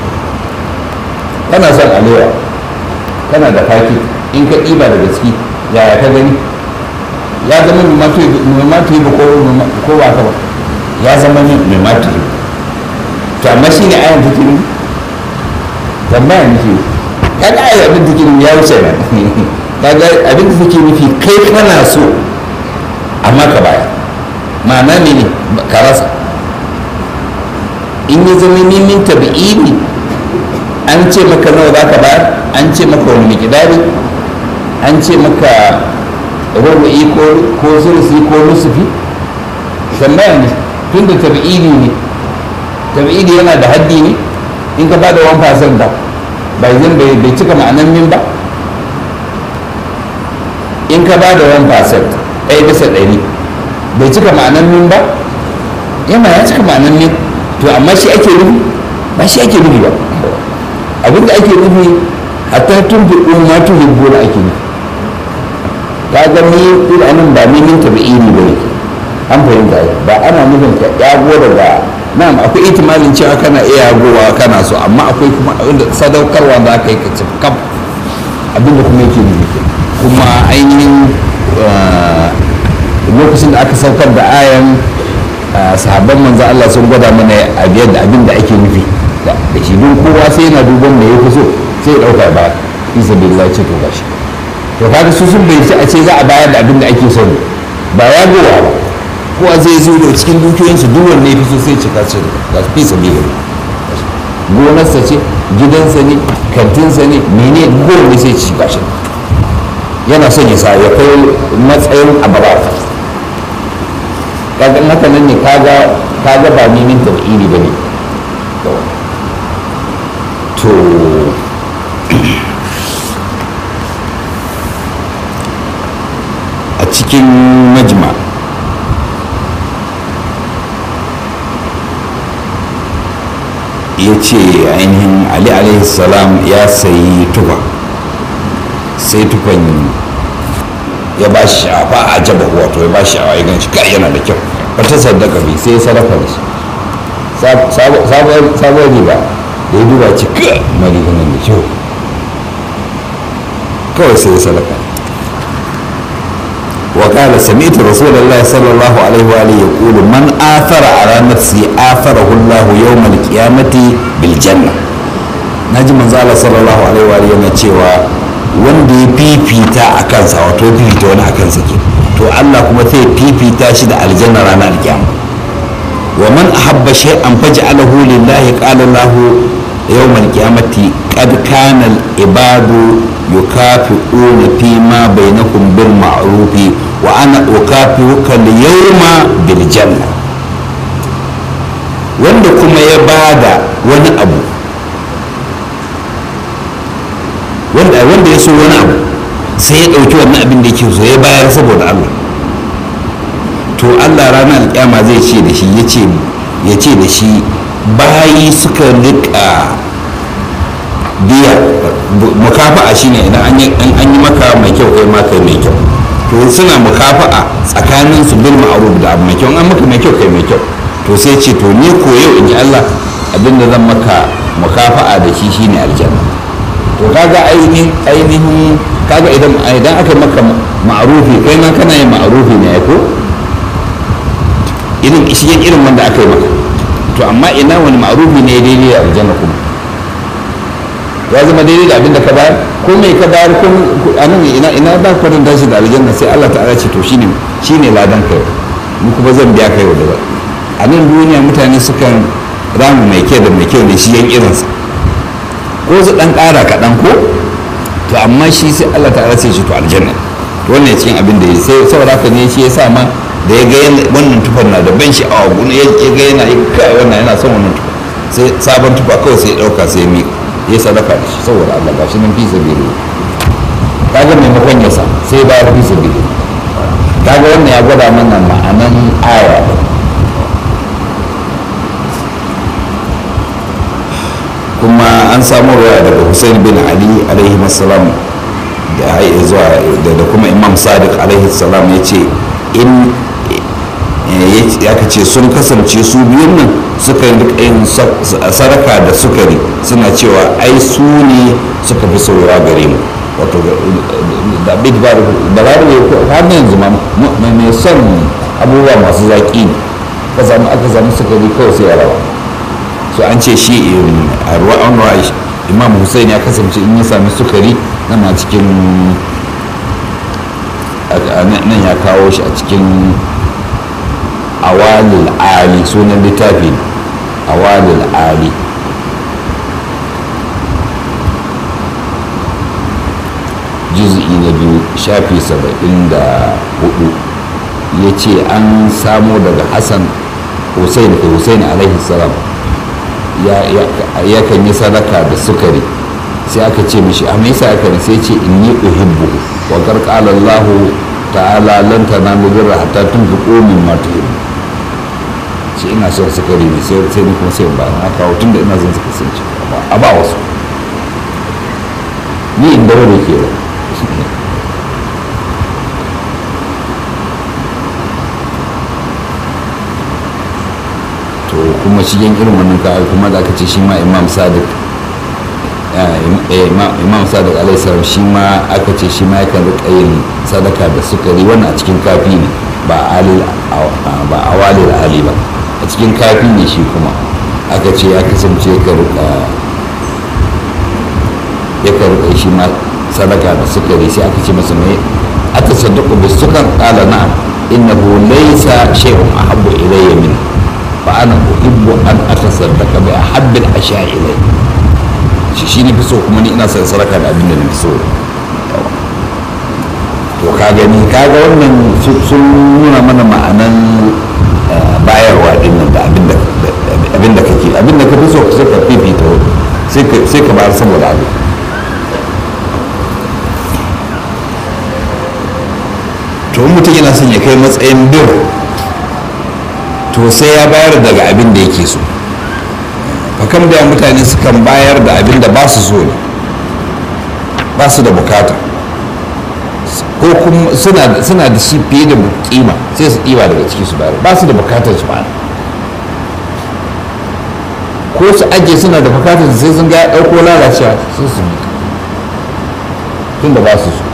kana son alewa kana da faki in ka ɗiba daga ciki yaya ka gani ya zama mai matu ba ko ba ka ba ya zama mai matu to amma shi ne ayan take ne tambaya nake kaga ai abin da take ya wuce nan kaga abin da take nufi kai kana so amma ka baya ma'ana ne ne ka rasa in ya zama nemin tabi'ini an ce maka nawa za ka bayar an ce maka wani mikidari an ce maka rubu'i ko zurfi ko nusufi tambaya ne tun da tabi'ini ne tabi'ini yana da haddi ne in ka ba da 1% da bai zan bai cika ma'anan min ba in ka ba da 1% ɗaya bisa ɗari bai cika ma'anan min ba yana ya cika ma'anan min to amma shi ake nufi ba shi ake nufi ba abinda ake nufi hatta tun fi ma tun fi gona ake nufi ka ga ni ila nan ba min tabi'ini ba ne an fahimta ba ana nufin ka yago daga na'am akwai itimalin cewa kana iya yagowa kana so amma akwai kuma inda sadaukarwa da aka yi ka ci kaf abinda kuma yake nufi kuma ainihin lokacin da aka saukar da ayan sahabban manzo Allah sun gwada mana abin da ake nufi da shi don kowa sai yana duban da ya fi so sai ya dauka ba isa billahi ce to gashi to kaga su sun bai a ce za a bayar da abin da ake so ba ya gowa ba kowa zai zo da cikin dukiyoyinsu duk wanne ya fi so sai cika ce ga fi sabi gonarsa ce gidansa ne kantinsa ne mene kowanne sai ci gashi yana son ya sa ya kai matsayin ababa kaga in haka nan ne kaga kaga ba nemin tabiri ba ne to a cikin majma ya ce ainihin ali alaihi salam ya sayi tufa sai tufan ya ba shi shafa a jaba wato ya ba shi shawa ya gan shi kai yana da kyau wata sadaka bi sai ya sadaka da shi sabuwar riba da ya duba ci ka mari nan da kyau kawai sai ya sadaka وقال سمعت رسول الله صلى الله عليه وآله يقول من آثر على نفسه آثره الله يوم القيامة بالجنة نجي من زال صلى الله عليه وآله yana cewa wanda ya fifita a kansa wato fifita wani a kansa ke to Allah kuma sai fifita shi da aljanna ranar alkiyama wa man ahabba shay'an faj'alahu lillahi qala lahu yawm alqiyamati qad kana al-ibadu yukafi'una fi ma bainakum bil ma'rufi wa ana ukafi'uka al-yawma bil janna wanda kuma ya bada wani abu wanda wanda ya so wani abu sai ya ɗauki wannan abin da yake so ya bayar saboda Allah to Allah ranar alƙiyama zai ce da shi ya ce da shi bayi suka rika biya mukafa'a shine idan an yi maka mai kyau kai ma kai mai kyau to suna mukafa'a tsakanin su bil ma'ruf da abu mai kyau an maka mai kyau kai mai kyau to sai ce to ni ko yau in ji Allah abinda zan maka mukafa'a da shi shine aljanna to kaga ainihin ainihin kaga idan idan aka maka ma'rufi kai ma kana yin ma'rufi ne ko irin shi irin wanda aka yi maka to amma ina wani ma'rufi ne daidai da aljanna kuma ya zama daidai da abinda ka bayar ko mai ka bayar ko anan ina ina ba ka da shi da aljanna sai Allah ta'ala ce to shine shine ladan kai mu kuma zan biya kai da a nan duniya mutane sukan ramu mai kyau da mai kyau ne shi yan irinsa ko su dan ƙara kaɗan ko to amma shi sai Allah ta'ala sai shi to aljanna to wannan cikin abin da ya sai saboda haka ne shi ya sa ma da ya ga wannan tufar na da ban sha'awa guna ya ga yana yi kai wannan yana son wannan tufa sai sabon tufa kawai sai ya ɗauka sai ya miƙa ya sadaka da shi saboda Allah gashi nan fi sabili kaga maimakon ya sa sai ba fi sabili kaga wannan ya gwada mana ma'anan aya kuma an samu ruwa daga Hussein bin Ali alaihi salam da zuwa da kuma Imam Sadiq alaihi salam ya ce in ya ce sun kasance su biyun nan suka yi yin saraka da sukari suna cewa ai su ne suka fi saura gare mu wato da bid ba da larabe har yanzu ma mai son abubuwa masu zaƙi ne ka samu aka samu sukari kawai sai ya rawa so an ce shi a ruwa an ruwa imam hussein ya kasance in ya sami sukari na cikin nan ya kawo shi a cikin awalil ali sunan littafi awalil ali juz'i na biyu shafi saba'in da hudu ya ce an samo daga hassan hussein da hussein alaihi salam ya kan yi sadaka da sukari sai aka ce mishi a yasa aka ne sai ce inni uhibbu wa qarqala Allah ta'ala lan tanalu birra hatta tunfiqu mimma tuhibbu ce ina son sukari ne sai sai ni kuma sai ba na kawo tunda ina son suka sun ci a ba wasu ni in dawo da ke ba to kuma shigen irin wannan ka kuma da aka ce shi ma imam sadiq imam sadiq alaihissalam shi ma aka ce shi ma yakan rika yin sadaka da sukari wannan a cikin kafi ne ba ba awalil ali ba a cikin kafi ne shi kuma aka ce ya kasance ya rika ya rika shi ma sadaka da sukari sai aka ce masa mai atasaddaqu bis sukar qala na'am innahu laysa shay'un ahabbu ilayya min fa ana uhibbu an atasaddaqa bi ahabbil asha'i ilayya shi shi ne fi so kuma ni ina son saraka da abin da na fi so to ka gani ka ga wannan sun nuna mana ma'anan bayarwa din nan da abin da kake abin da ka fi so sai ka fifita sai ka bayar saboda abin to in mutum yana son ya kai matsayin bir to sai ya bayar daga abin da yake so fakam da mutane sukan bayar da abin da ba su so ne ba su da bukata ko kuma suna da shi fiye da kima sai su ɗiba daga ciki su bayar ba su da bukatar su bayar ko su ajiye suna da bukatar sai sun ga ya ɗauko lalacewa sai su mika tun da ba su so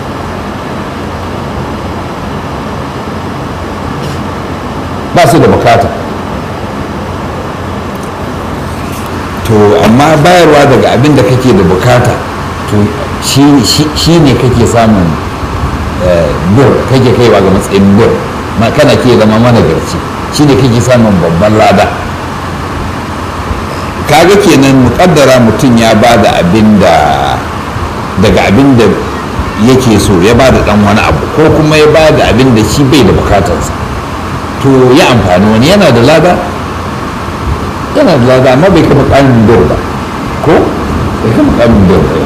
ba su da bukata to amma bayarwa daga abin da kake da bukata to shi ne kake samun bir kake kaiwa ga matsayin bir kana ke zama managarci shi ne kake samun babban lada kaga kenan mukaddara mutum ya ba da abin da daga abin da yake so ya ba da dan wani abu ko kuma ya ba da abin da shi bai da bukatarsa to ya amfani wani yana da lada yana da lada amma bai kama kanin dor ba ko bai kama kanin dor ba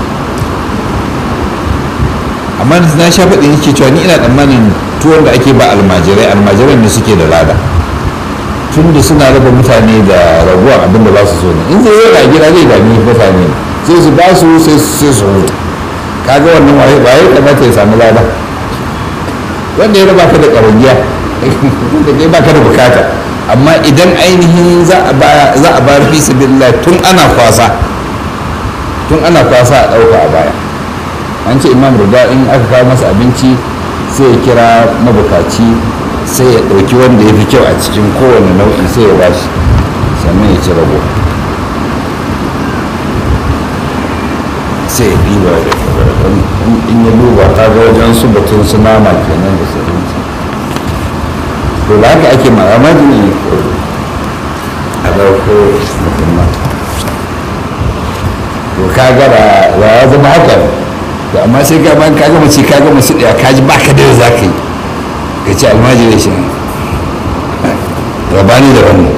amma na sha faɗi yake cewa ni ina tsammanin tuwon da ake ba almajirai almajirai ne suke da lada tun da suna raba mutane da raguwa abin da ba su so ne in zai yi ga gida zai dami mutane sai su ba su sai su huta kaga wannan waye waye kamata ya samu lada wanda ya raba ka da ƙarangiya da dai baka da bukata amma idan ainihin za a bayar fi sabilillah tun ana kwasa tun ana kwasa a ɗauka a baya an ce imam rida in aka kawo masa abinci sai ya kira mabukaci sai ya ɗauki wanda ya fi kyau a cikin kowane nau'i sai ya bashi sannan ya ci rabo sai ya ɗiba in ya duba ta ga wajen su batun su nama kenan da sauransu to da haka ake ma'amadi ne a ɗauko mutumma to ka gara da ya zama haka to amma sai ka ban ka gama ce ka gama su ɗaya ka ji ba ka da za ka yi ka ce almajiri shi rabani da wannan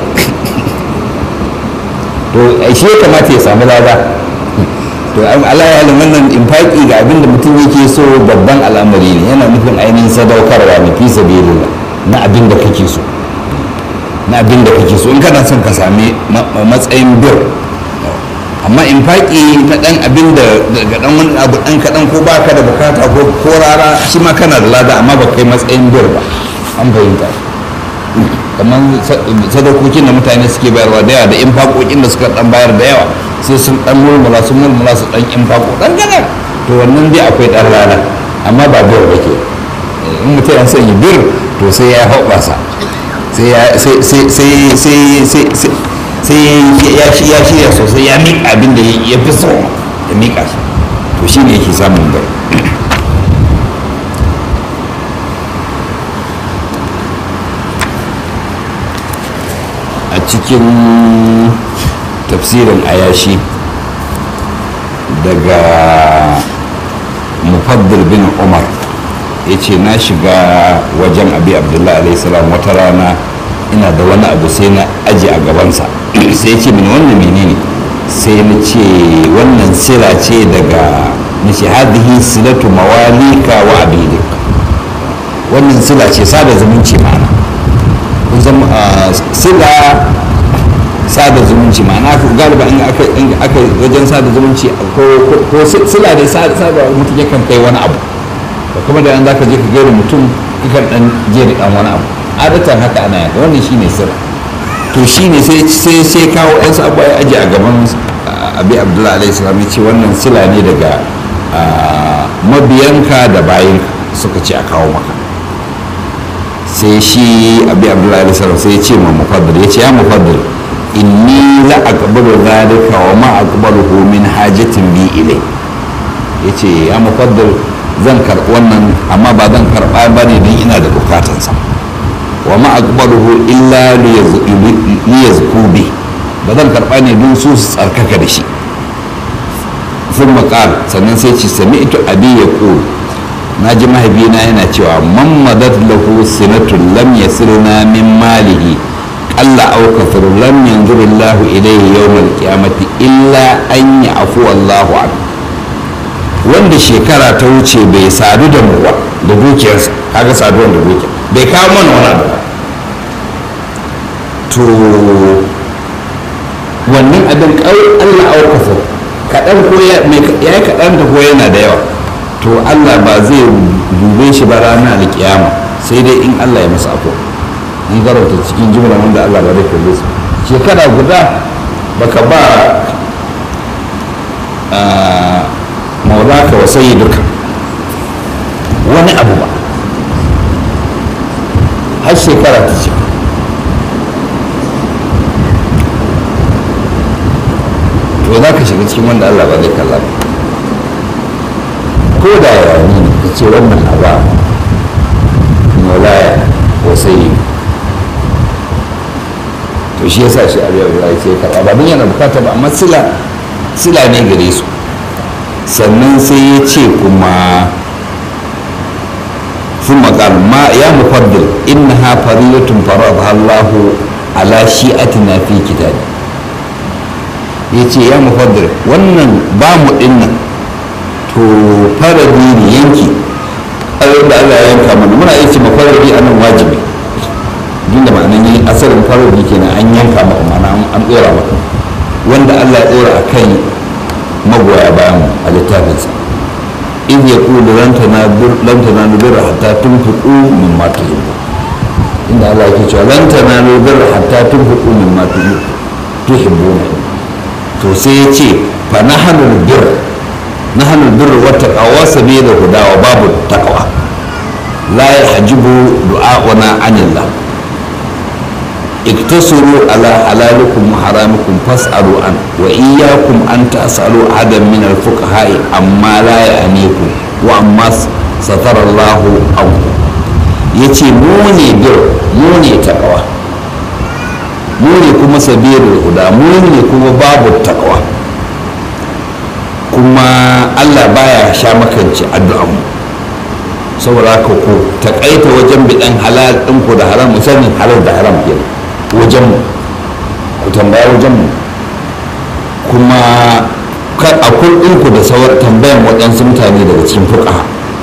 to shi ya kamata ya samu lada to Allah ya halin wannan infaki ga abin da mutum yake so babban al'amari ne yana nufin ainihin sadaukarwa ne fi sabilillah na abin da kake so na abin da kake so in kana son ka sami matsayin bir amma in faƙi na ɗan abin da daga ɗan wani abu ɗan kaɗan ko baka da bukata ko ko rara shi ma kana da lada amma ba kai matsayin bir ba an fahimta kamar sadakokin da mutane suke bayarwa da yawa da in faƙoƙin da suka ɗan bayar da yawa sai sun ɗan mulmula sun mulmula su ɗan in faƙo ɗan ganar to wannan dai akwai ɗan rana amma ba bir ba ke in mutum ya sanya bir to sai ya hoɓasa sai ya shirya sosai ya miƙa abin da ya fi so ya miƙa shi to shi ne yake samun bir a cikin tafsirin ayashi daga mufaddil bin umar ya ce na shiga wajen abi abdullahi alaihissalam wata rana ina da wani abu sai na aji a gabansa sai ce mini wannan menene sai na ce wannan sila ce daga nace hadhihi silatu mawalika wa abidik wannan sila ce sada zumunci ma'ana kun sila sada zumunci ma'ana galiba in aka wajen sada zumunci ko sila dai sada mutum yakan kai wani abu da kuma da yan zaka je ka gaira mutum kakan dan je da dan wani abu adatan haka ana yanka wannan shine sirra to shine sai sai sai kawo yan abu ya aje a gaban abi abdullahi alaihi salam ya ce wannan sila ne daga mabiyanka da bayanka suka ce a kawo maka sai shi abi abdullahi alaihi salam sai ya ce ma mufaddal ya ce ya mufaddal inni la aqbalu dhalika wa ma aqbaluhu min hajatin bi ilai yace ya mufaddal zan karɓi wannan amma ba zan karɓa ba ne don ina da bukatansa wa ma aqbaluhu illa liyazku bi ba zan karɓa ne don su su tsarkaka da shi sun maƙal sannan sai ci sami ito abi ya na ji mahaifina yana cewa man madat lahu sinatun lam yasirna min malihi qalla aw kafir lam yanzuru Allah ilayhi yawm al-qiyamati illa an ya'fu Allahu an wanda shekara ta wuce bai sadu da mu ba da dukiyarsa kaga saduwan da dukiya bai kawo mana wani abu to wannan abin kawai Allah aw kafir kaɗan ko ya yi kaɗan da ko yana da yawa to Allah ba zai dube shi ba ranar alkiyama sai dai in Allah ya masa afuwa in garauta cikin jimla wanda Allah ba zai kalle su shekara guda baka ba maulaka wa sayi duka wani abu ba har shekara ta ce to za ka shiga cikin wanda Allah ba zai kalla ba ko da yawani ne ka ce wannan aba maulaya ko sayi to shi yasa shi abu yau ya ce karɓa ba don yana bukata ba amma sila sila ne gare su sannan sai ya ce kuma sun makar ma ya mufaddil inna ha fariyatun farada Allahu ala shi'atina fi kitabi ya ce ya mufaddil wannan ba mu dinnan to faradi ne yanki abin da Allah ya yanka mana muna iya ce mafaradi a nan wajibi inda ma'anan yi asalin faradi kenan an yanka maka ma'ana an dora maka wanda Allah ya dora a kan magoya bayan a littafinsa in ya kulu lan tanalu birra hatta tunfiqu mimma tuhibbu inda Allah yake cewa lan tanalu birra hatta tunfiqu mimma tuhibbuna to sai ya ce fa nahnu birr nahnu birr wa taqwa sabila huda wa babu taqwa la yahjibu du'a'una anillah اقتصروا على حلالكم وحرامكم فاسألوا عنه وإياكم أن تسألوا أحدا من الفقهاء عما لا يعنيكم وعما ستر الله عنكم yace mu ne bir mu ne takawa mu ne kuma sabirul huda mu ne kuma babu takawa kuma Allah baya sha makanci addu'anmu saboda haka ku takaita wajen bidan halal ɗinku da haram musamman halal da haram kenan wajenmu ku tambaya wajenmu kuma a ku da sauran tambayan waɗansu mutane daga cikin fuka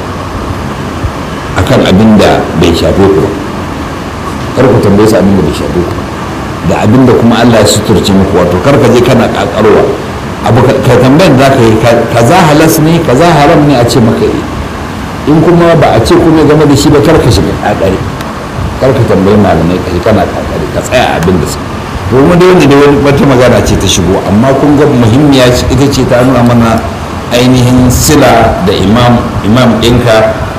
a kan abin da bai shafe ku ba kar ku tambaye su abin da bai shafe ku da abin da kuma allah ya suturce muku wato kar ka je kana ƙaƙarwa abu ka tambayan za ka yi kaza halas ne kaza haram ne a ce maka yi in kuma ba a ce kuma game da shi ba kar ka shiga ƙaƙari kar ka tambayi malamai ka kana kakari ka tsaya abin da su domin da wanda da wani wata magana ce ta shigo amma kun ga muhimmiya ita ce ta nuna mana ainihin sila da imam imam ɗinka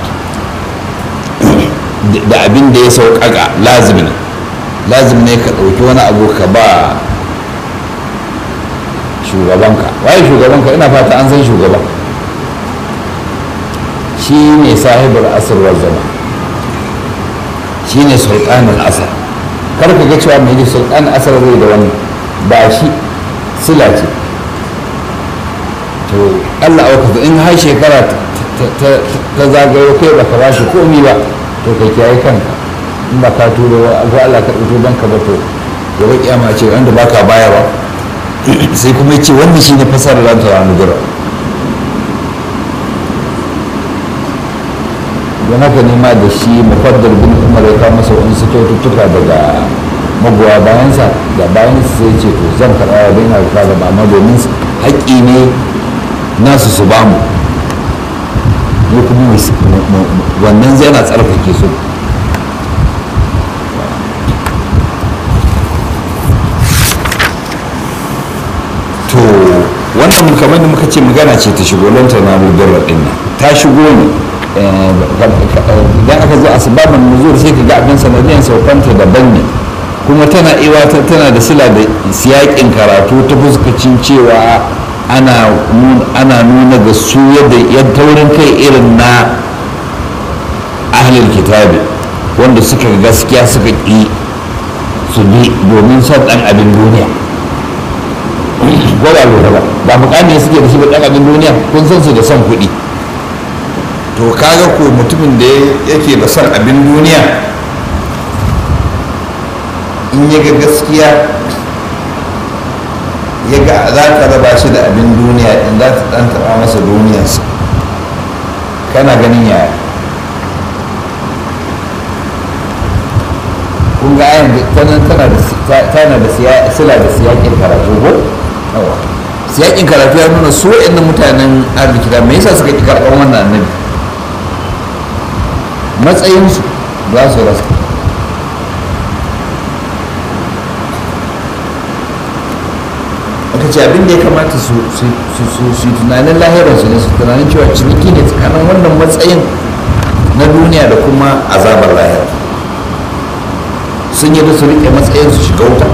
da abin da ya sauƙaƙa lazimi ne lazimi ne ka ɗauki wani abu ka ba shugabanka waye shugabanka ina fata an san shugaban shi ne sahibar asirwar zama shine sultanin asar kar ka ga cewa mai da sultanin asar zai da wani ba shi sila ce to allah auka in har shekara ta zagayo kai baka ba shi komi ba to ka kiyaye kanka in ba ka turo ko allah ka ɗauko don ka ba to gobe kiyama ce wanda baka bayarwa sai kuma ce wanda shi ne fasarar ranta wani gura don haka nema da shi mufaddar bin umar ya kawo masa wani kyaututtuka daga magoya bayansa da bayan sai ce to zan karɓa wa bin harka da mama domin haƙƙi ne nasu su bamu ne kuma wannan zai na tsarkake su wannan kamar da muka ce magana ce ta shigo lanta na mubarra din nan ta shigo ne idan aka zo asbabun nuzul sai ka ga abin sanadiyan saukanta daban ne kuma tana iwa tana da sila da siyakin karatu ta fuskacin cewa ana ana nuna ga su yadda ya taurin kai irin na ahlul kitabi wanda suka gaskiya suka ƙi su bi domin son ɗan abin duniya ko ba lura ba ba mukami suke da shi ba ɗan abin duniya kun san su da son kuɗi to kaga ko mutumin da yake da son abin duniya in ya ga gaskiya ya ga za ka raba shi da abin duniya in za ta ɗan taɓa masa duniyarsa kana ganin yaya kun ga ayan tana tana da tana da sila da siyakin karatu ko yawa siyakin karatu ya nuna su wa'annan mutanen arziki da me yasa suka ki karɓar wannan annabi matsayinsu za su rasa aka ce abin da ya kamata su yi tunanin lahirarsu ne su tunanin cewa ciniki ne tsakanin wannan matsayin na duniya da kuma azabar lahira sun yi da su riƙe matsayin su shiga wuta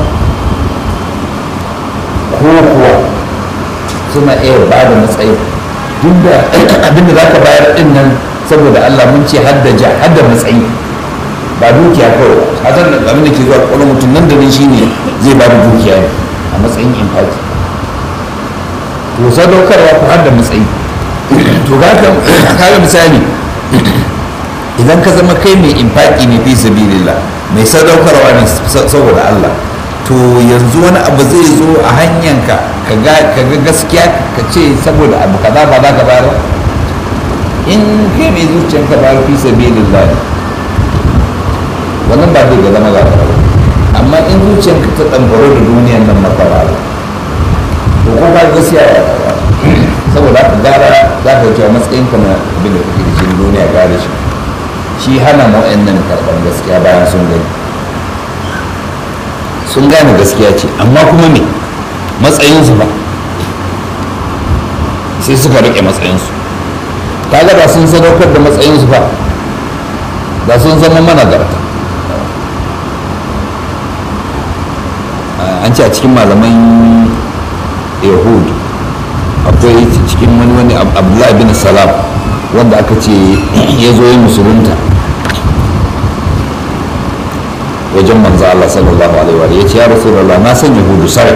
ko kuwa suna iya ba da matsayi duk da abin da za ka bayar ɗin nan saboda allah mun ce hadda ja hadda matsayi ba dukiya kawai hasan da abin da ke zuwa kwakwalwar mutum nan da nan shine zai ba da dukiya ne a matsayin infaki to sadaukarwa ku har da matsayi to kaga misali idan ka zama kai mai infaki ne fi sabilillah mai sadaukarwa ne saboda Allah to yanzu wani abu zai zo a hanyanka ka ga gaskiya ka ce saboda abu kaza ba za ka bayar in kai mai zuciyanka ba fi sabilillah wannan ba zai ga zama za ka amma in zuciyanka ta ɗambaro da duniyan nan na fara to ko ka gaskiya ya ba saboda haka gara za ka cewa matsayinka na abin da kake da shi duniya gara shi shi hana mu nan karɓar gaskiya bayan sun gani sun gane gaskiya ce amma kuma me matsayinsu ba sai suka riƙe matsayinsu kaga da sun sadaukar da matsayinsu ba da sun zama managarta an ce a cikin malaman yahud akwai cikin wani wani abdullahi bin salam wanda aka ce ya zo yi musulunta wajen manzo Allah sallallahu alaihi wa ya ce ya rasulullah na san yahudu sai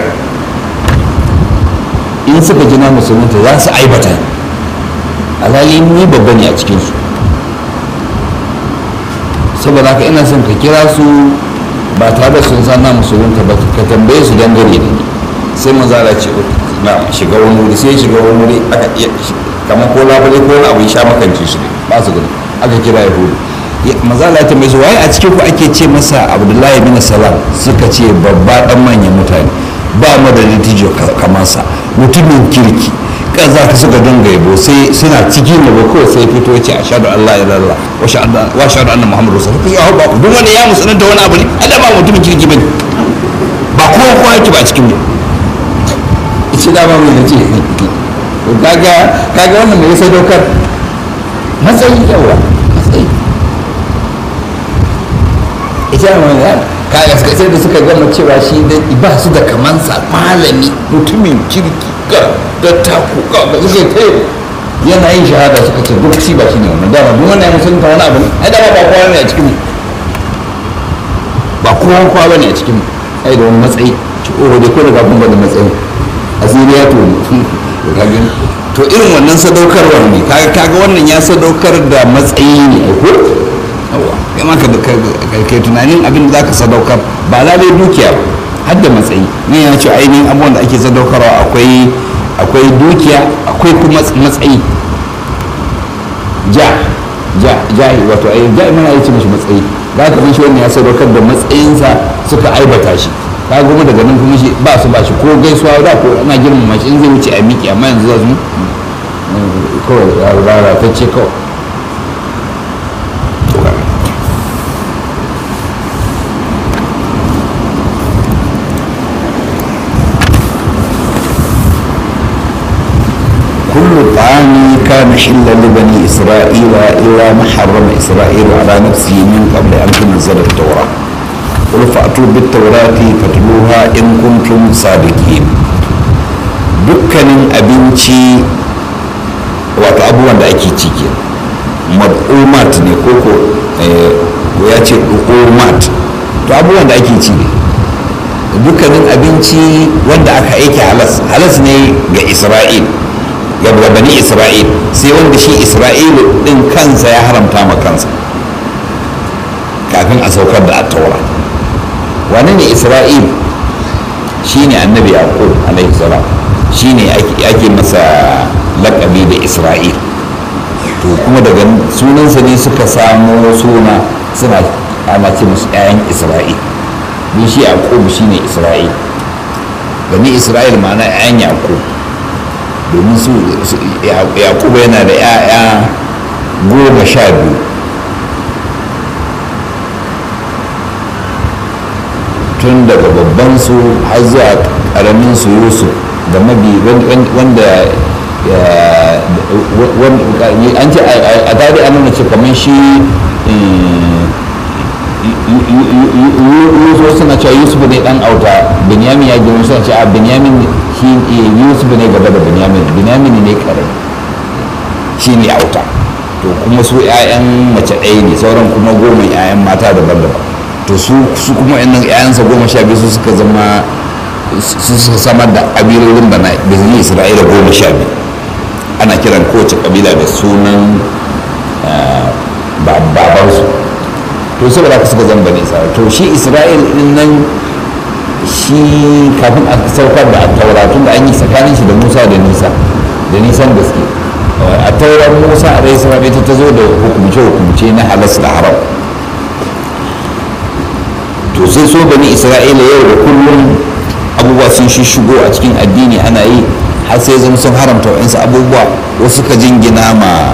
in suka ji na musulunta za su aibata alhali ni babba ne a cikinsu saboda haka ina son ka kira su ba tare da sun san na musulunta ba ka tambaye su dangane da ni sai manzo Allah ce na shiga wani wuri sai shiga wani wuri aka iya kamar ko labule ko wani abu ya sha makance shi ne ba su gani aka kira yahudu manzo Allah ya tambaye su waye a cikin ku ake ce masa Abdullahi bin Salam suka ce babba dan manyan mutane ba mu da natijo kamar sa mutumin kirki kaza ka suka dinga yabo sai suna cikin yabo kawai sai fito ce a shaɗu Allah ya lalla wa shaɗu anna Muhammadu Rasul ya hau ba ku duk wanda ya musulunta wani abu ne Allah ba mutumin kirki bane ba kowa kowa yake ba cikin mu ce dama mai nace kaga kaga wannan mai sadaukar matsayi yawa matsayi ita mai kaga sai da suka gama cewa shi da ba su da kamansa malami mutumin kirki ga da taku ga da suke kai yana yin shahada suka ce duk shi ba shi ne wannan dama duk wannan ya musulunta wani abu ne ai dama ba kowa ne a cikin mu ba kowa kowa bane a cikin mu ai da wani matsayi ci o da ko daga kuma da matsayi asiri ya to to irin wannan sadaukarwar ne kaga kaga wannan ya sadaukar da matsayi ne ko yawa kai ma ka tunanin abin da zaka sadaukar ba lalai dukiya ba har da matsayi ne ya ce ainihin abubuwan da ake sadaukarwa akwai akwai dukiya akwai kuma matsayi ja ja ja wato ai ja mana yace mishi matsayi da ka shi wannan ya sadaukar da matsayinsa suka aibata shi ka goma daga nan kuma shi ba su ba shi ko gaisuwa da ko ana girmama shi in zai wuce a miki amma yanzu za su kawai rara ta ce kawai كل طعام كان حلا لبني إسرائيل إلا ما حرم إسرائيل على نفسه من قبل أن تنزل التوراة قل فأتوا بالتوراة فاتلوها إن كنتم صادقين dukkanin abinci wato abubuwan da ake ciki mad'umat ne koko ya ce du'umat to abubuwan da ake ci ne dukkanin abinci wanda aka aiki halas halas ne ga isra'il ga bani isra'il sai wanda shi isra'il din kansa ya haramta ma kansa kafin a saukar da attaura wane ne isra'il shine annabi yaqub alaihi salam shine ake masa lakabi da isra'il to kuma daga sunansa ne suka samo suna suna ana ce musu 'ya'yan isra'il don shi yaqub shine isra'il bani isra'il ma'ana 'ya'yan yaqub domin su yaqub yana da 'ya'ya goma sha biyu tun daga babban su har zuwa karamin su yusuf da mabi wanda an ce a tare an nuna ce kamar shi yusuf suna cewa yusuf ne dan auta binyamin ya girma suna cewa binyamin shi yusuf ne gaba da binyamin binyamin ne kare shi ne auta to kuma su 'ya'yan mace ɗaya ne sauran kuma goma 'ya'yan mata daban-daban to su kuma yannan 'ya'yansa goma sha biyu su suka zama su suka samar da ƙabilolin bana bizini isra'ila goma sha biyu ana kiran kowace ƙabila da sunan babansu to saboda haka suka zama bani isra'ila to shi isra'il din nan shi kafin a saukar da taura tun da an yi tsakanin shi da musa da nisa da nisan gaske a taurar musa a rai salam ita ta zo da hukumce-hukumce na halas da haram to sai so bani isra'ila yau da kullum abubuwa sun shigo a cikin addini ana yi har sai zama sun haramta wa'insu abubuwa wasu suka jingina ma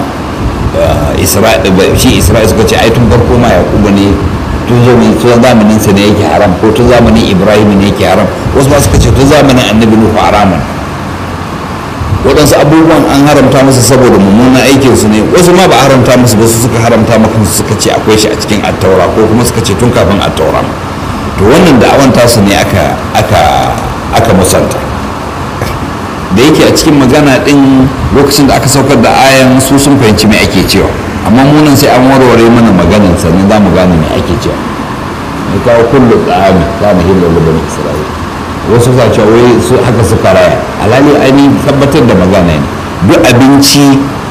shi isra'ila suka ce ai tun farko ma yakubu ne tun zamanin sa ne yake haram ko tun zamanin ibrahim ne yake haram wasu ma suka ce tun zamanin annabi nuhu haramun waɗansu abubuwan an haramta musu saboda mummunan aikinsu ne wasu ma ba haramta musu ba su suka haramta maka suka ce akwai shi a cikin attaura ko kuma suka ce tun kafin attaura to wannan da'awan tasu ne aka aka aka musanta da yake a cikin magana din lokacin da aka saukar da ayan su sun fahimci me ake cewa amma munan sai an warware mana maganin sannan za mu gane me ake cewa mai kawo kullu tsami za mu hillar da bani isra'ila wasu sa cewa wai su haka suka raya alhali ainihin tabbatar da magana ne duk abinci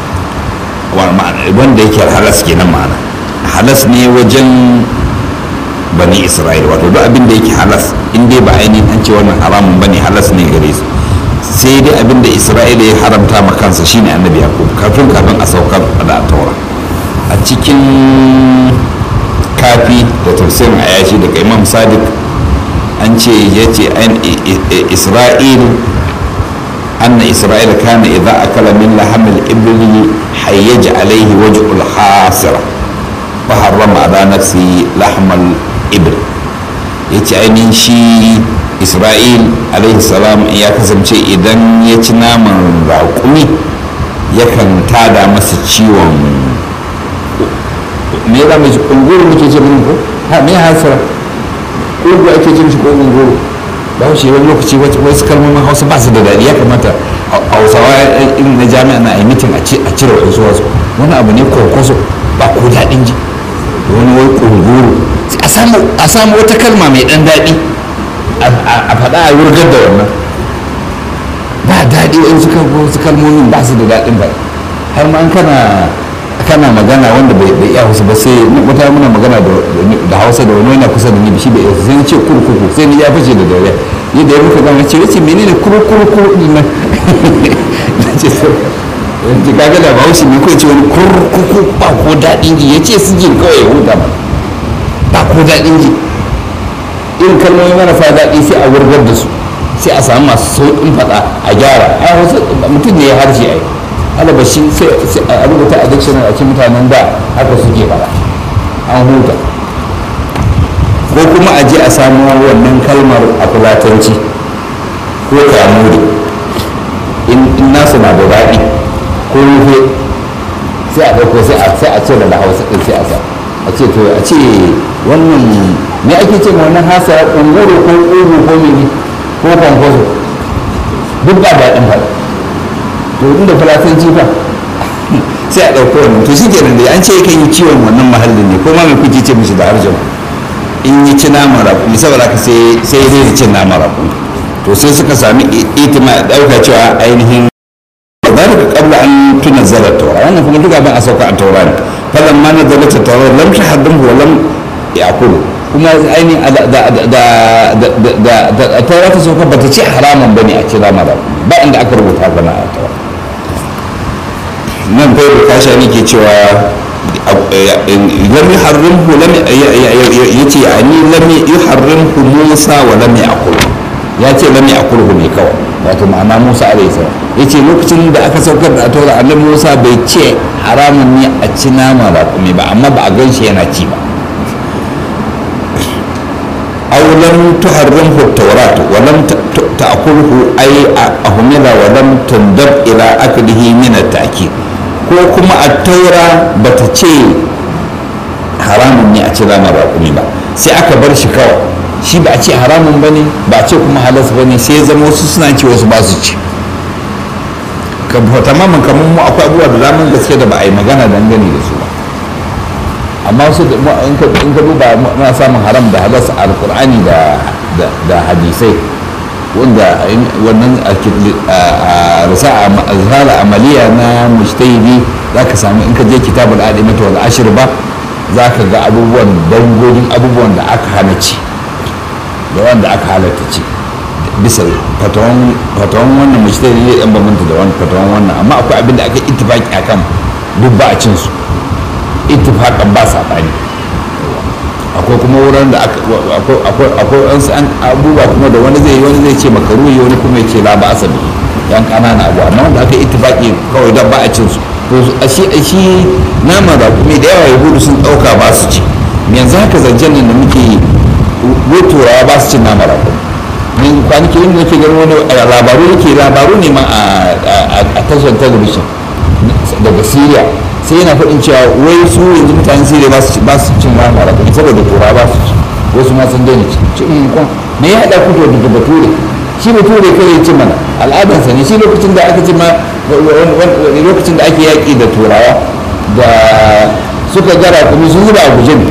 wanda yake halas kenan ma'ana halas ne wajen bani isra'ila wato duk abin da yake halas in dai ba ainihin an ce wannan haramun bane halas ne gare su sai dai abin da isra'ila ya haramta ma kansa shine annabi yakub kafin kafin a saukar da taura a cikin kafi da tafsirin ayashi daga imam sadiq an ce ya ce isra'il anna isra'il kana idza akala min lahamil ibli hayyaja alaihi wajhul hasira fa harrama ala nafsi lahmal ibl yace ainihin shi isra'il alaihi salam ya kasance idan ya ci naman raƙumi yakan tada masa ciwon me za mu ci ƙunguru muke ce mun ko ha me hasira ƙungu ake cin shi ko ƙunguru ba shi wani lokaci wasu kalmomin hausa ba su da daɗi ya kamata hausawa irin na jami'a na a yi mitin a cire wasu wasu wani abu ne kwankwaso ba ko daɗin ji wani wai ƙunguru a samu wata kalma mai ɗan daɗi a faɗa a wurgar da wannan ba daɗi wani su kalmomin ba su da daɗin ba har ma kana kana magana wanda bai iya hausa ba sai wata muna magana da hausa da wani yana kusa da ni shi bai iya sai ce kurkuku sai ni ya fice da dare yadda ya muka gama ce wace menene kurkurku din nan ce yanzu kaga da bahaushe ne ko ce wani kurkuku ba ko daɗin ji ya ce su jin kawai ya huta ba ba ko daɗin ji irin kalmomi marasa daɗi sai a wurgar da su sai a samu masu sauƙin faɗa a gyara a wasu mutum ne ya harshe ai alaba shi sai a rubuta a dictionary a cikin mutanen da haka suke faɗa an huta ko kuma a je a samu wannan kalmar a fulatanci ko kamuri in nasu na da daɗi ko rufe sai a ɗauko sai a sai a ce da hausa ɗin sai a sa a ce to a ce wannan me ake ce wannan hasa unguru ko ƙugu ko mene ko kwankwaso duk ba daɗin ba to inda falasanci fa sai a ɗauko wannan to shi kenan da an ce kan yi ciwon wannan mahallin ne ko ma mai kuke ce mishi da harshen in yi ci naman raƙumi saboda haka sai sai zai cin naman raƙumi to sai suka sami itima ɗauka cewa ainihin ذلك قبل أن تنزل التوراة أنا كما تقول أن أسوق التوراة فلما نزلت التوراة لم تحرمه ولم يأكله kuma ainihin da taura ta sauka ba ta ce haramun bane a ci rama ba inda aka rubuta gana a taura nan bai da kasha ne ke cewa lam yuharrimhu lam yace yani lam yuharrimhu Musa wa lam ya'kul ya ce lam ya'kulhu ne kawai wato ma'ana Musa alaihi salam yace lokacin da aka saukar da taura annabi Musa bai ce haramun ne a ci nama raƙumi ba amma ba a gan shi yana ci ba aw lam tuharrimhu at-taurat wa lam ta'kulhu ay ahmila wa lam tundab ila aklihi min at-ta'kid ko kuma at-taura bata ce haramun ne a ci nama raƙumi ba sai aka bar shi kawai shi ba a ce haramun ba ne ba a ce kuma halas ba ne sai zama wasu suna ce wasu ba su ci tamamin kamar mu akwai abubuwa da daman gaske da ba a yi magana dangane da su ba amma su in ka duba muna samun haram da halas a alkur'ani da hadisai wanda wannan a rasa a zara amaliya na mujtahidi za ka sami in ka je kitabul adimata wal ashir ba za ka ga abubuwan dangogin abubuwan da aka hana ci da wanda aka halatta ci bisa fatawan wannan mujtahidi ne yan bambanta da wani fatawan wannan amma akwai abin da aka ittifaki akan duk ba a cin su ittifakan ba saɓani akwai kuma wurin da akwai wasu an abubuwa kuma da wani zai wani zai ce makaruhi wani kuma ya ce la ba asabi yan ƙanana abu amma wanda aka ittifaki kawai don ba a cin su to a shi a shi nama da kuma da yawa yahudu sun ɗauka ba su ci yanzu haka zancen nan da muke yi turawa ba su cin nama da kuma min kwanaki yin da nake gani wani labaru nake labaru ne ma a tashar talabishin daga syria sai yana faɗin cewa wai su yanzu mutanen syria ba su cin nama da kuma saboda turawa ba su ci wasu ma sun daina ci ci in kwan me ya haɗa kuka da bature shi bature kare ya ci mana al'adarsa ne shi lokacin da aka ci ma lokacin da ake yaƙi da turawa da suka gara kuma sun zuba a guje ne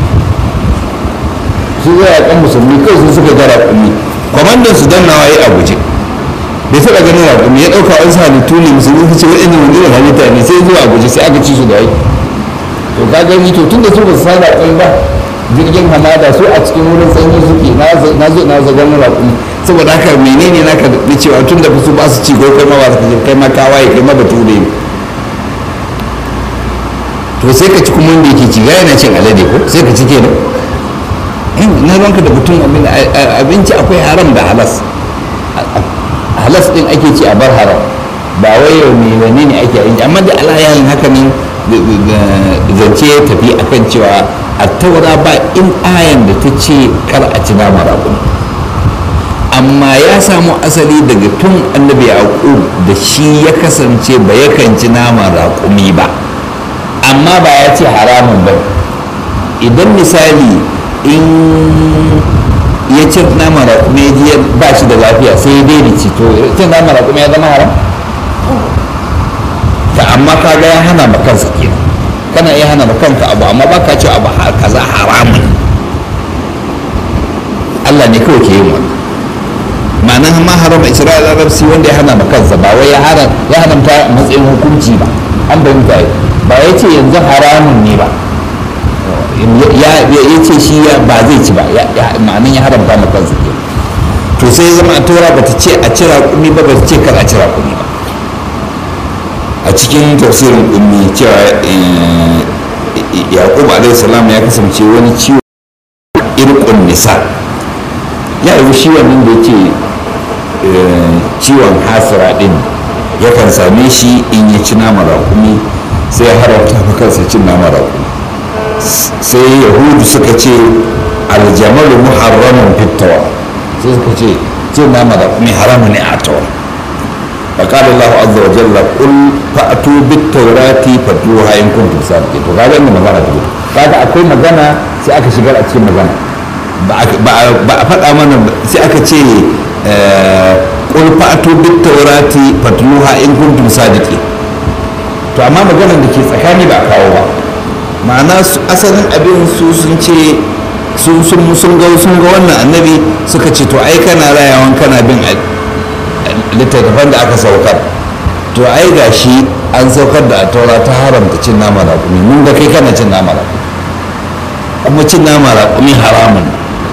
su zuwa yaƙan musulmi kai sun suka gara kuma kwamandan su dan nawa ya a guje bai taɓa ganin raƙumi ya ɗauka wasu halittu ne musulmi su ce waɗannan wani irin halitta ne sai zuwa a guje sai aka ci su da yi to ka gani to tun da su ba su san raƙumi ba jirgin hamada su a cikin wurin sanyi suke na zo na zagon raƙumi saboda haka menene naka da cewa tun da su ba su ci ko kai ma ba su ci kai ma kawaye kai ma bature ne to sai ka ci kuma wanda yake ci ga yana cin alade ko sai ka ci kenan na ranka da mutum abinci akwai haram da halas halas din ake ci a bar haram ba wai yau ne wani ne ake abinci amma da alayan haka ne zance ya tafi akan cewa a taura ba in ayan da ta ce kar a ci nama raƙumi amma ya samu asali daga tun annabi yaqub da shi ya kasance ba yakan ci naman raƙumi ba amma ba ya ce haramun ba idan misali in ya ci naman raƙumi ya ba shi da lafiya sai ya daina ci to cin naman raƙumi ya zama haram ta amma ka ga ya hana ma kansa kenan kana iya hana ma kanka abu amma ba ka ce abu kaza haramun Allah ne kawai ke yin wannan ma'anar ma haram isra'il arabsi wanda ya hana ma kansa ba wai ya haramta matsayin hukunci ba an fahimta ba ya ce yanzu haramun ne ba ya ce shi ba zai ci ba ma'anar ya haramta ma kansa ke to sai ya zama a tora ba ta ce a cira kumi ba ba ta ce kar a cira kumi ba a cikin tafsirin ummi cewa yaqub alaihi salam ya kasance wani ciwo irqun nisa ya yi shi wannan da yake ciwon hasira din yakan same shi in ya ci nama raƙumi sai ya haramta fa kansa cin nama raƙumi sai yahudu suka ce aljamalu muharramun fitawa sai suka ce cin nama raƙumi haramu ne a tawa فقال الله عز وجل قل فأتوا بالتوراة فاتلوها إن كنتم صادقين to kaga inda magana ta kaga akwai magana sai aka shigar a cikin magana ba a faɗa mana sai aka ce qul fa'tu bit tawrati fatluha in kuntum sadiqin to amma maganar da ke tsakani ba a kawo ba ma'ana asalin abin su sun ce sun sun ga sun ga wannan annabi suka ce to ai kana rayawan kana bin littattafan da aka saukar to ai gashi an saukar da taura ta haramta cin nama raƙumi mun ga kai kana cin nama raƙumi kuma cin nama raƙumi haramun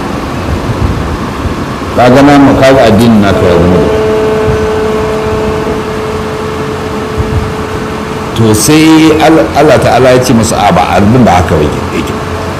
ka ga nama ka ga addinin naka ya zama to sai Allah ta'ala ya ce musu a ba abin da haka yake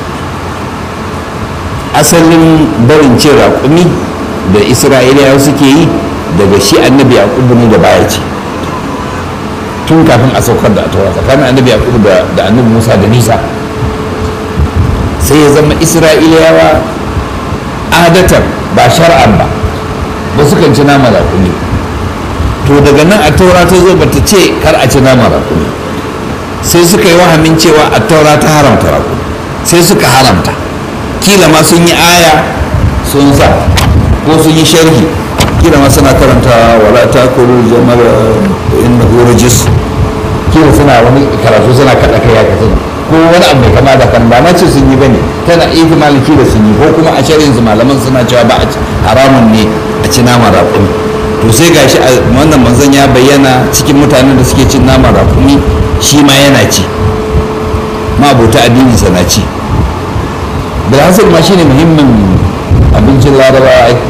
asalin barin cin raƙumi da isra'iliyawa suke yi daga shi annabi yaqubu ne da baya ce tun kafin a saukar da taura tsakanin annabi yaqubu da annabi musa da nisa sai ya zama isra'iliyawa adatan ba shar'an ba ba su kan ci nama raƙumi to daga nan a taura ta zo bata ce kar a ci nama raƙumi sai suka yi wahamin cewa a taura ta haramta raƙumi sai suka haramta kila ma sun yi aya sun sa ko sun yi sharhi kila ma suna karanta wala ta kuru jamar inda rajis kila suna wani karatu suna kaɗa kai ya kasance ko wani abu mai kama da kan ba na ce sun yi bane tana iya maliki da sun yi ko kuma a sharhin su malaman suna cewa ba haramun ne a ci nama raƙumi to sai gashi a wannan manzon ya bayyana cikin mutanen da suke cin nama raƙumi shi ma yana ci ma abota addini sana ci bilhassar ma shine muhimmin abincin larabawa ai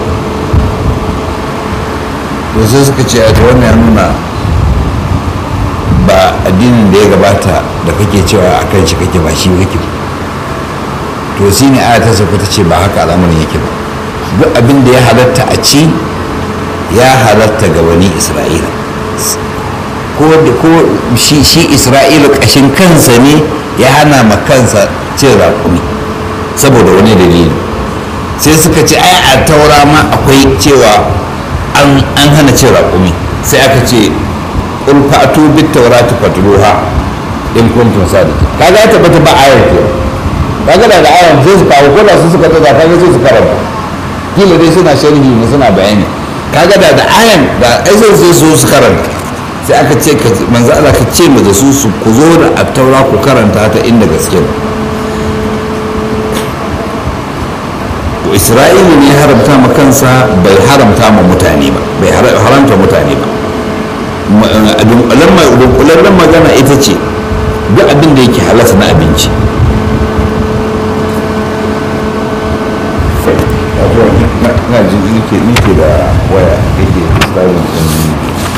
to sai suka ce a wannan ya nuna ba addinin da ya gabata da kake cewa a kan shi kake ba shi kake ba to shi ne aya ta sauka ta ce ba haka al'amarin yake ba duk abin da ya halatta a ci ya halatta ga wani isra'ila ko da ko shi isra'ila kashin kansa ne ya hana ma kansa cin raƙumi saboda wani dalili sai suka ce ai a taura ma akwai cewa an hana cin raƙumi sai aka ce in fatu bit taurati fatruha in kuntum sadiqin kaga ya tabbata ba ayar ke kaga da da ayar sai su kawo ko da su suka tada kaga sai su karanta kila dai suna sharhi ne suna bayani kaga da da ayar da ai sai sai su su karanta sai aka ce manzo Allah ka ce mu da su su ku zo da attaura ku karanta ta inda gaske ne isra'ila ne haramta ma kansa bai haramta ma mutane ba bai haramta mutane ba dunkulallen magana ita ce duk abin da yake halasta na abinci na jin nike da waya yake tsarin ɗin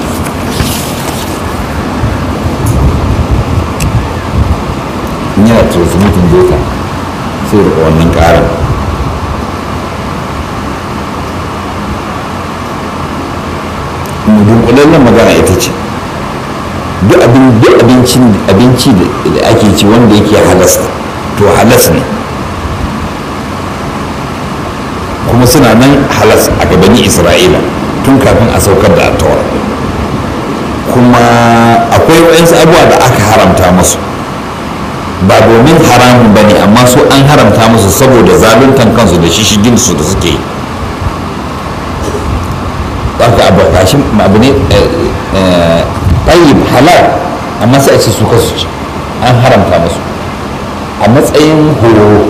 yana transmitting data sai da wannan ƙarin dunkulallen magana ita ce duk abinci da ake ci wanda yake halas to halas ne kuma suna nan halas a gabanin isra'ila tun kafin a saukar da attawar kuma akwai waɗansu abubuwa da aka haramta musu ba domin haramun ba ne amma su an haramta musu saboda zaluntan kansu da shishiginsu da suke yi haka abu gashi abu ne tayyib halal amma sai a ce su kasu ci an haramta musu a matsayin horo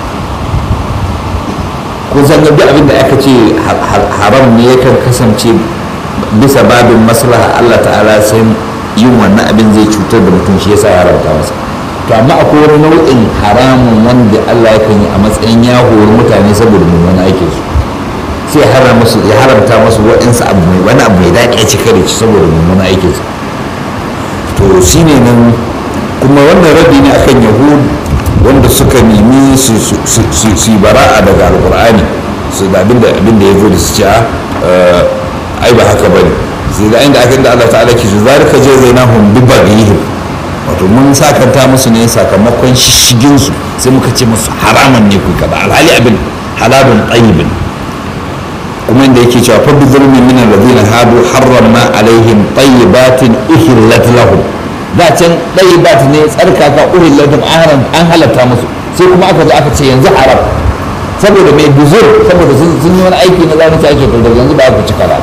kun san duk abin da aka ce haram ne yakan kasance bisa babin maslaha Allah ta'ala sai yin wannan abin zai cutar da mutum shi yasa ya haramta masa to amma akwai wani nau'in haramun wanda Allah yakan yi a matsayin ya hori mutane saboda mummunan aikinsu sai ya haramta masu waɗansu abu mai wani abu mai daƙi a cika da ci saboda mummunan aikinsa to shi ne nan kuma wannan rabi ne akan yahud wanda suka nemi su yi bara'a daga alkur'ani su da abin da ya zo da su ce ai ba haka bane sai da inda aka inda Allah ta'ala ke su zalika je zainahum bi baghihim wato mun sakanta musu ne sakamakon shigin su sai muka ce musu haraman ne ku kaza alhali abin halalun tayyibin kuma inda yake cewa fa bi zulmin min alladhina hadu harramna alaihim tayyibatin uhillat lahum da can tayyibat ne tsarkaka uhillat lahum an halatta musu sai kuma aka zo aka ce yanzu haram saboda mai buzur saboda sun yi wani aiki na zalunci ake to daga yanzu ba aka ci kara ba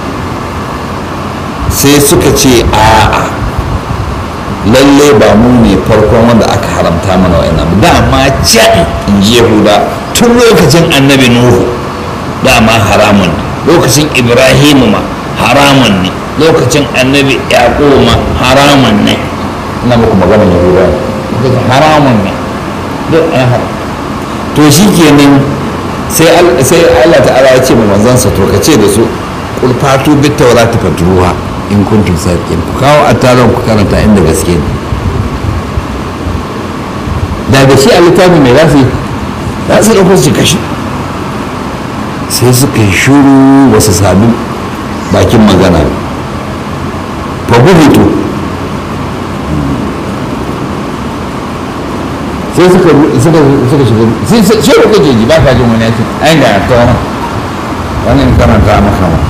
sai suka ce a'a lalle ba mu ne farkon wanda aka haramta mana wa'in abu dama can in ji yahuda tun lokacin annabi nuhu dama haramun ne lokacin ibrahimu ma haramun ne lokacin annabi yaƙo ma haramun ne ina muku maganar yahuda ne haramun ne duk an haram to shi kenan sai allah ta'ala ya ce ma manzansa to ka ce da su kulfatu bit taurati fatruha in kuntum sadiqin ku kawo attaron ku karanta inda gaske ne daga shi a littafin mai zasu za su ɗauko su kashi sai suka yi shuru ba su sami bakin magana fa buhutu sai suka suka suka shiga sai sai ko kake ji ba ka jin wani yake ai ga ta wannan wannan karanta maka ma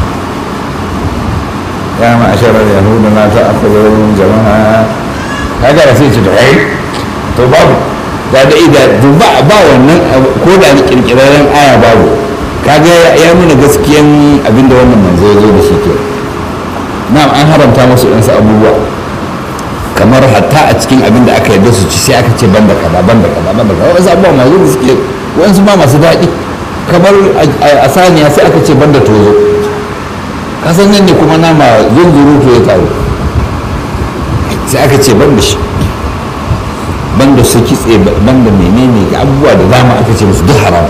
ya ma ashara yahudu na ta akwai jama'a kaga da sai ce to ai to babu da da ida ba ba wannan ko da ni kirkiraren aya babu kaga ya nuna gaskiyan abinda wannan manzo ya zo da shi ke na'am an haramta musu ɗansu abubuwa kamar hatta a cikin abin da aka yarda su ci sai aka ce banda kaza banda kaza banda kaza wasu abubuwa masu da suke wasu ma masu daɗi kamar a saniya sai aka ce banda tozo kasan nan ne kuma nama zunzurutu ya taru sai aka ce banda shi banda su kitse banda menene ga abubuwa da dama aka ce musu duk haram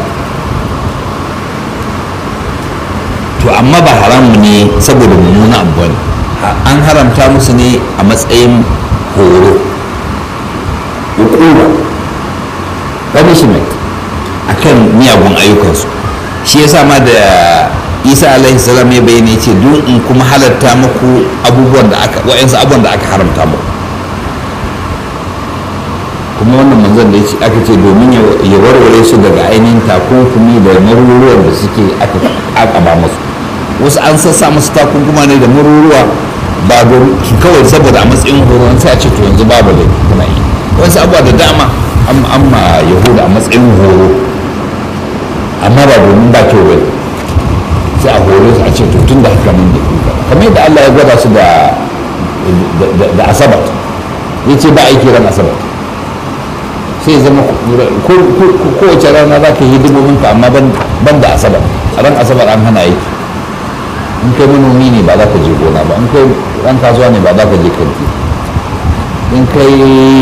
to amma ba haramu ne saboda mummuna abu ne an haramta musu ne a matsayin horo hukuma punishment akan miyagun ayyukansu shi yasa ma da isa alaihi salam ya bayyana ya ce don in kuma halatta muku abubuwan da aka wa'yansu abubuwan da aka haramta muku kuma wannan manzon da aka ce domin ya warware su daga ainihin takunkumi da maruruwan da suke aka akaba musu wasu an sassa musu takunkuma ne da maruruwa ba kawai saboda a matsayin horo sai a ce to yanzu babu da kuna yi wasu abubuwa da dama amma yahuda a matsayin horo amma ba domin ba kyau bai sai a hore su a ce to tun da haka nan da kuka kamar yadda Allah ya gwada su da da asabat ya ce ba aiki ran asabat sai zama kowace rana za ka yi hidimomin ka amma ban da asabar ran asabar an hana aiki in kai manomi ne ba za ka je gona ba in kai ran kasuwa ne ba za ka je kanti in kai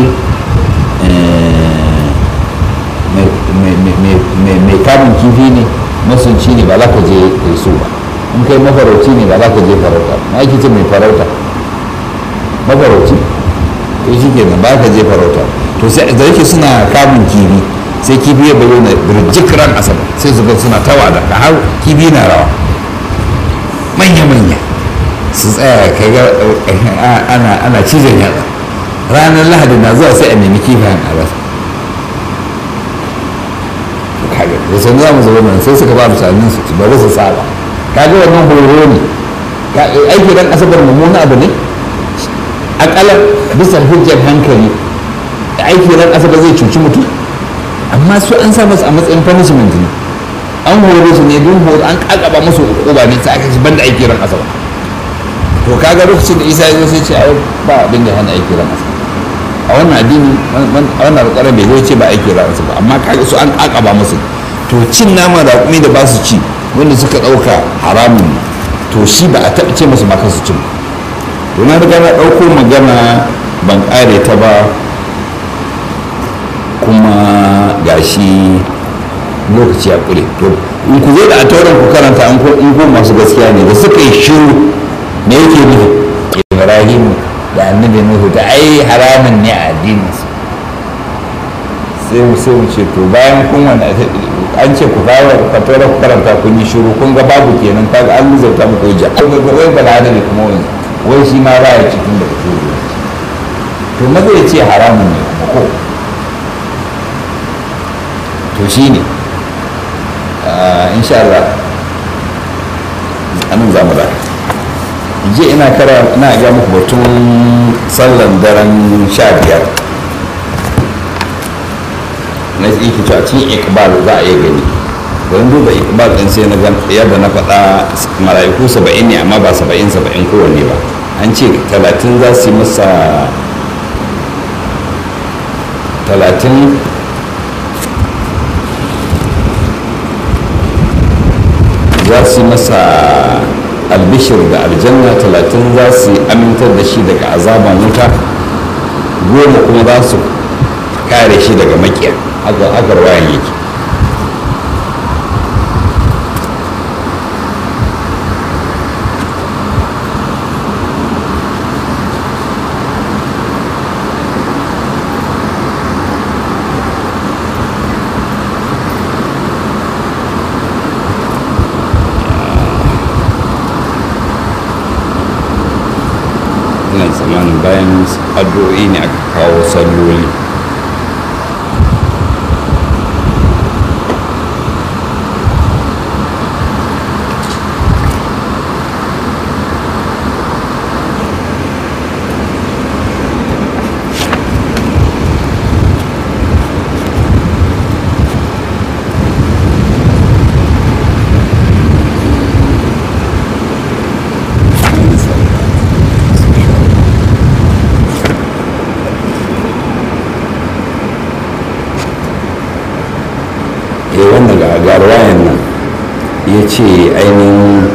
mai kamun kifi ne masunci ne ba za ka je kai su ba in kai mafarauci ne ba za ka je farauta na ake ce mai farauta mafarauci to shi kenan ba ka je farauta to sai da yake suna kamun kifi sai kifi ya bayyana birjik ran asabar sai su ga suna tawa da ka har kifi na rawa manya-manya su tsaya ka ga ana ana cizon yatsa ranar lahadi na zuwa sai a nemi kifayen a rasa kaga da sun za mu zo nan sai suka ba mutanen su bari su saba kaga wannan horo ne aiki ran asabar mummuna abu ne akalla bisa hujjar hankali aiki ran asabar zai cuci mutum amma su an sa masu a matsayin punishment ne an horo su ne don horo an kakaba musu hukuma ne sai aka ci banda aiki ran asabar to kaga lokacin da isa ya zo sai ce ai ba abin da hana aiki ran asabar a wannan addini a wannan alƙarar bai zo ce ba aiki ran asabar amma kaga su an kakaba musu to cin nama da kuma da ba su ci wanda suka ɗauka haramun ne to shi ba a taɓa ce musu ma su cin to na riga na ɗauko magana ban ƙare ta ba kuma gashi lokaci ya kure to in ku zo da a tauran ku karanta in ku masu gaskiya ne da suka yi shiru me yake nufi ibrahim da annabi nuhu da ai haramun ne a addinin su sai mu sai mu ce to bayan kun wani an ce ku fara ka tauran ku karanta kun yi shiru kun ga babu kenan kaga an luzauta muku hujja wai balada ne kuma wani wai shi ma ba ya cikin da ku to maza ya ce haramun ne kuma ko to shi ne insha Allah anan za mu da je ina kara ina ga muku batun sallan daren sha biyar na yake cewa cikin ikbal za a iya gani don duba ikbal din sai na gan yadda na faɗa mala'iku saba'in ne amma ba saba'in saba'in kowanne ba an ce talatin za su yi masa talatin za su yi masa albishir da aljanna talatin za su amintar da shi daga azaban wuta goma kuma za su kare shi daga makiya haka wayan yake ina tsammanin bayan addu'o'i ne aka kawo salloli eh wannan ga ruwayan nan ya ce ainihin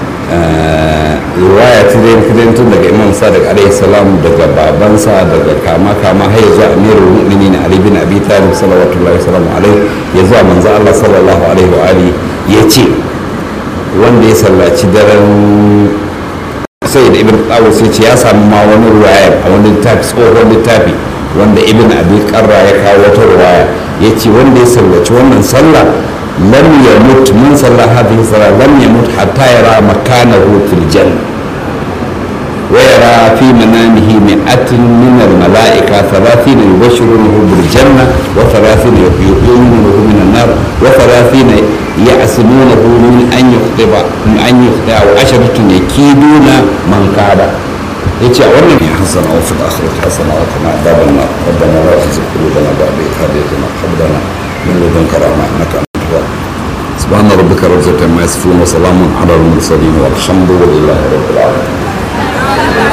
ruwaya ta zai tun daga imam sadiq alaihi salam daga babansa daga kama kama har ya zuwa amirul mu'minin ali bin abi talib sallallahu alaihi alaihi ya zuwa manzo Allah sallallahu alaihi wa alihi ya ce wanda ya sallaci daren sai da ibn qawus ya ce ya samu ma wani ruwaya a wani littafi tsohon littafi wanda ibn abi qarra ya kawo wata ruwaya ya ce wanda ya sallaci wannan sallah lam yamut min sallah hadhihi salah lam yamut hatta yara makanahu fil janna wa yara fi manamihi mi'atin min al malaika thalathin yubashshirunahu bil janna wa thalathin yuhyinunahu min an nar wa thalathin ya'simunahu min an yukhtiba min an yukhtiba wa asharatun yakiduna man kada yace a wannan ya hasana wa fil akhirati hasana wa qina adhaban nar rabbana la tuzigh qulubana ba'da idh hadaytana wa hab lana min ladunka rahmah innaka antal wahhab سبحان ربك رب العزة عما يصفون وسلام على المرسلين والحمد لله رب العالمين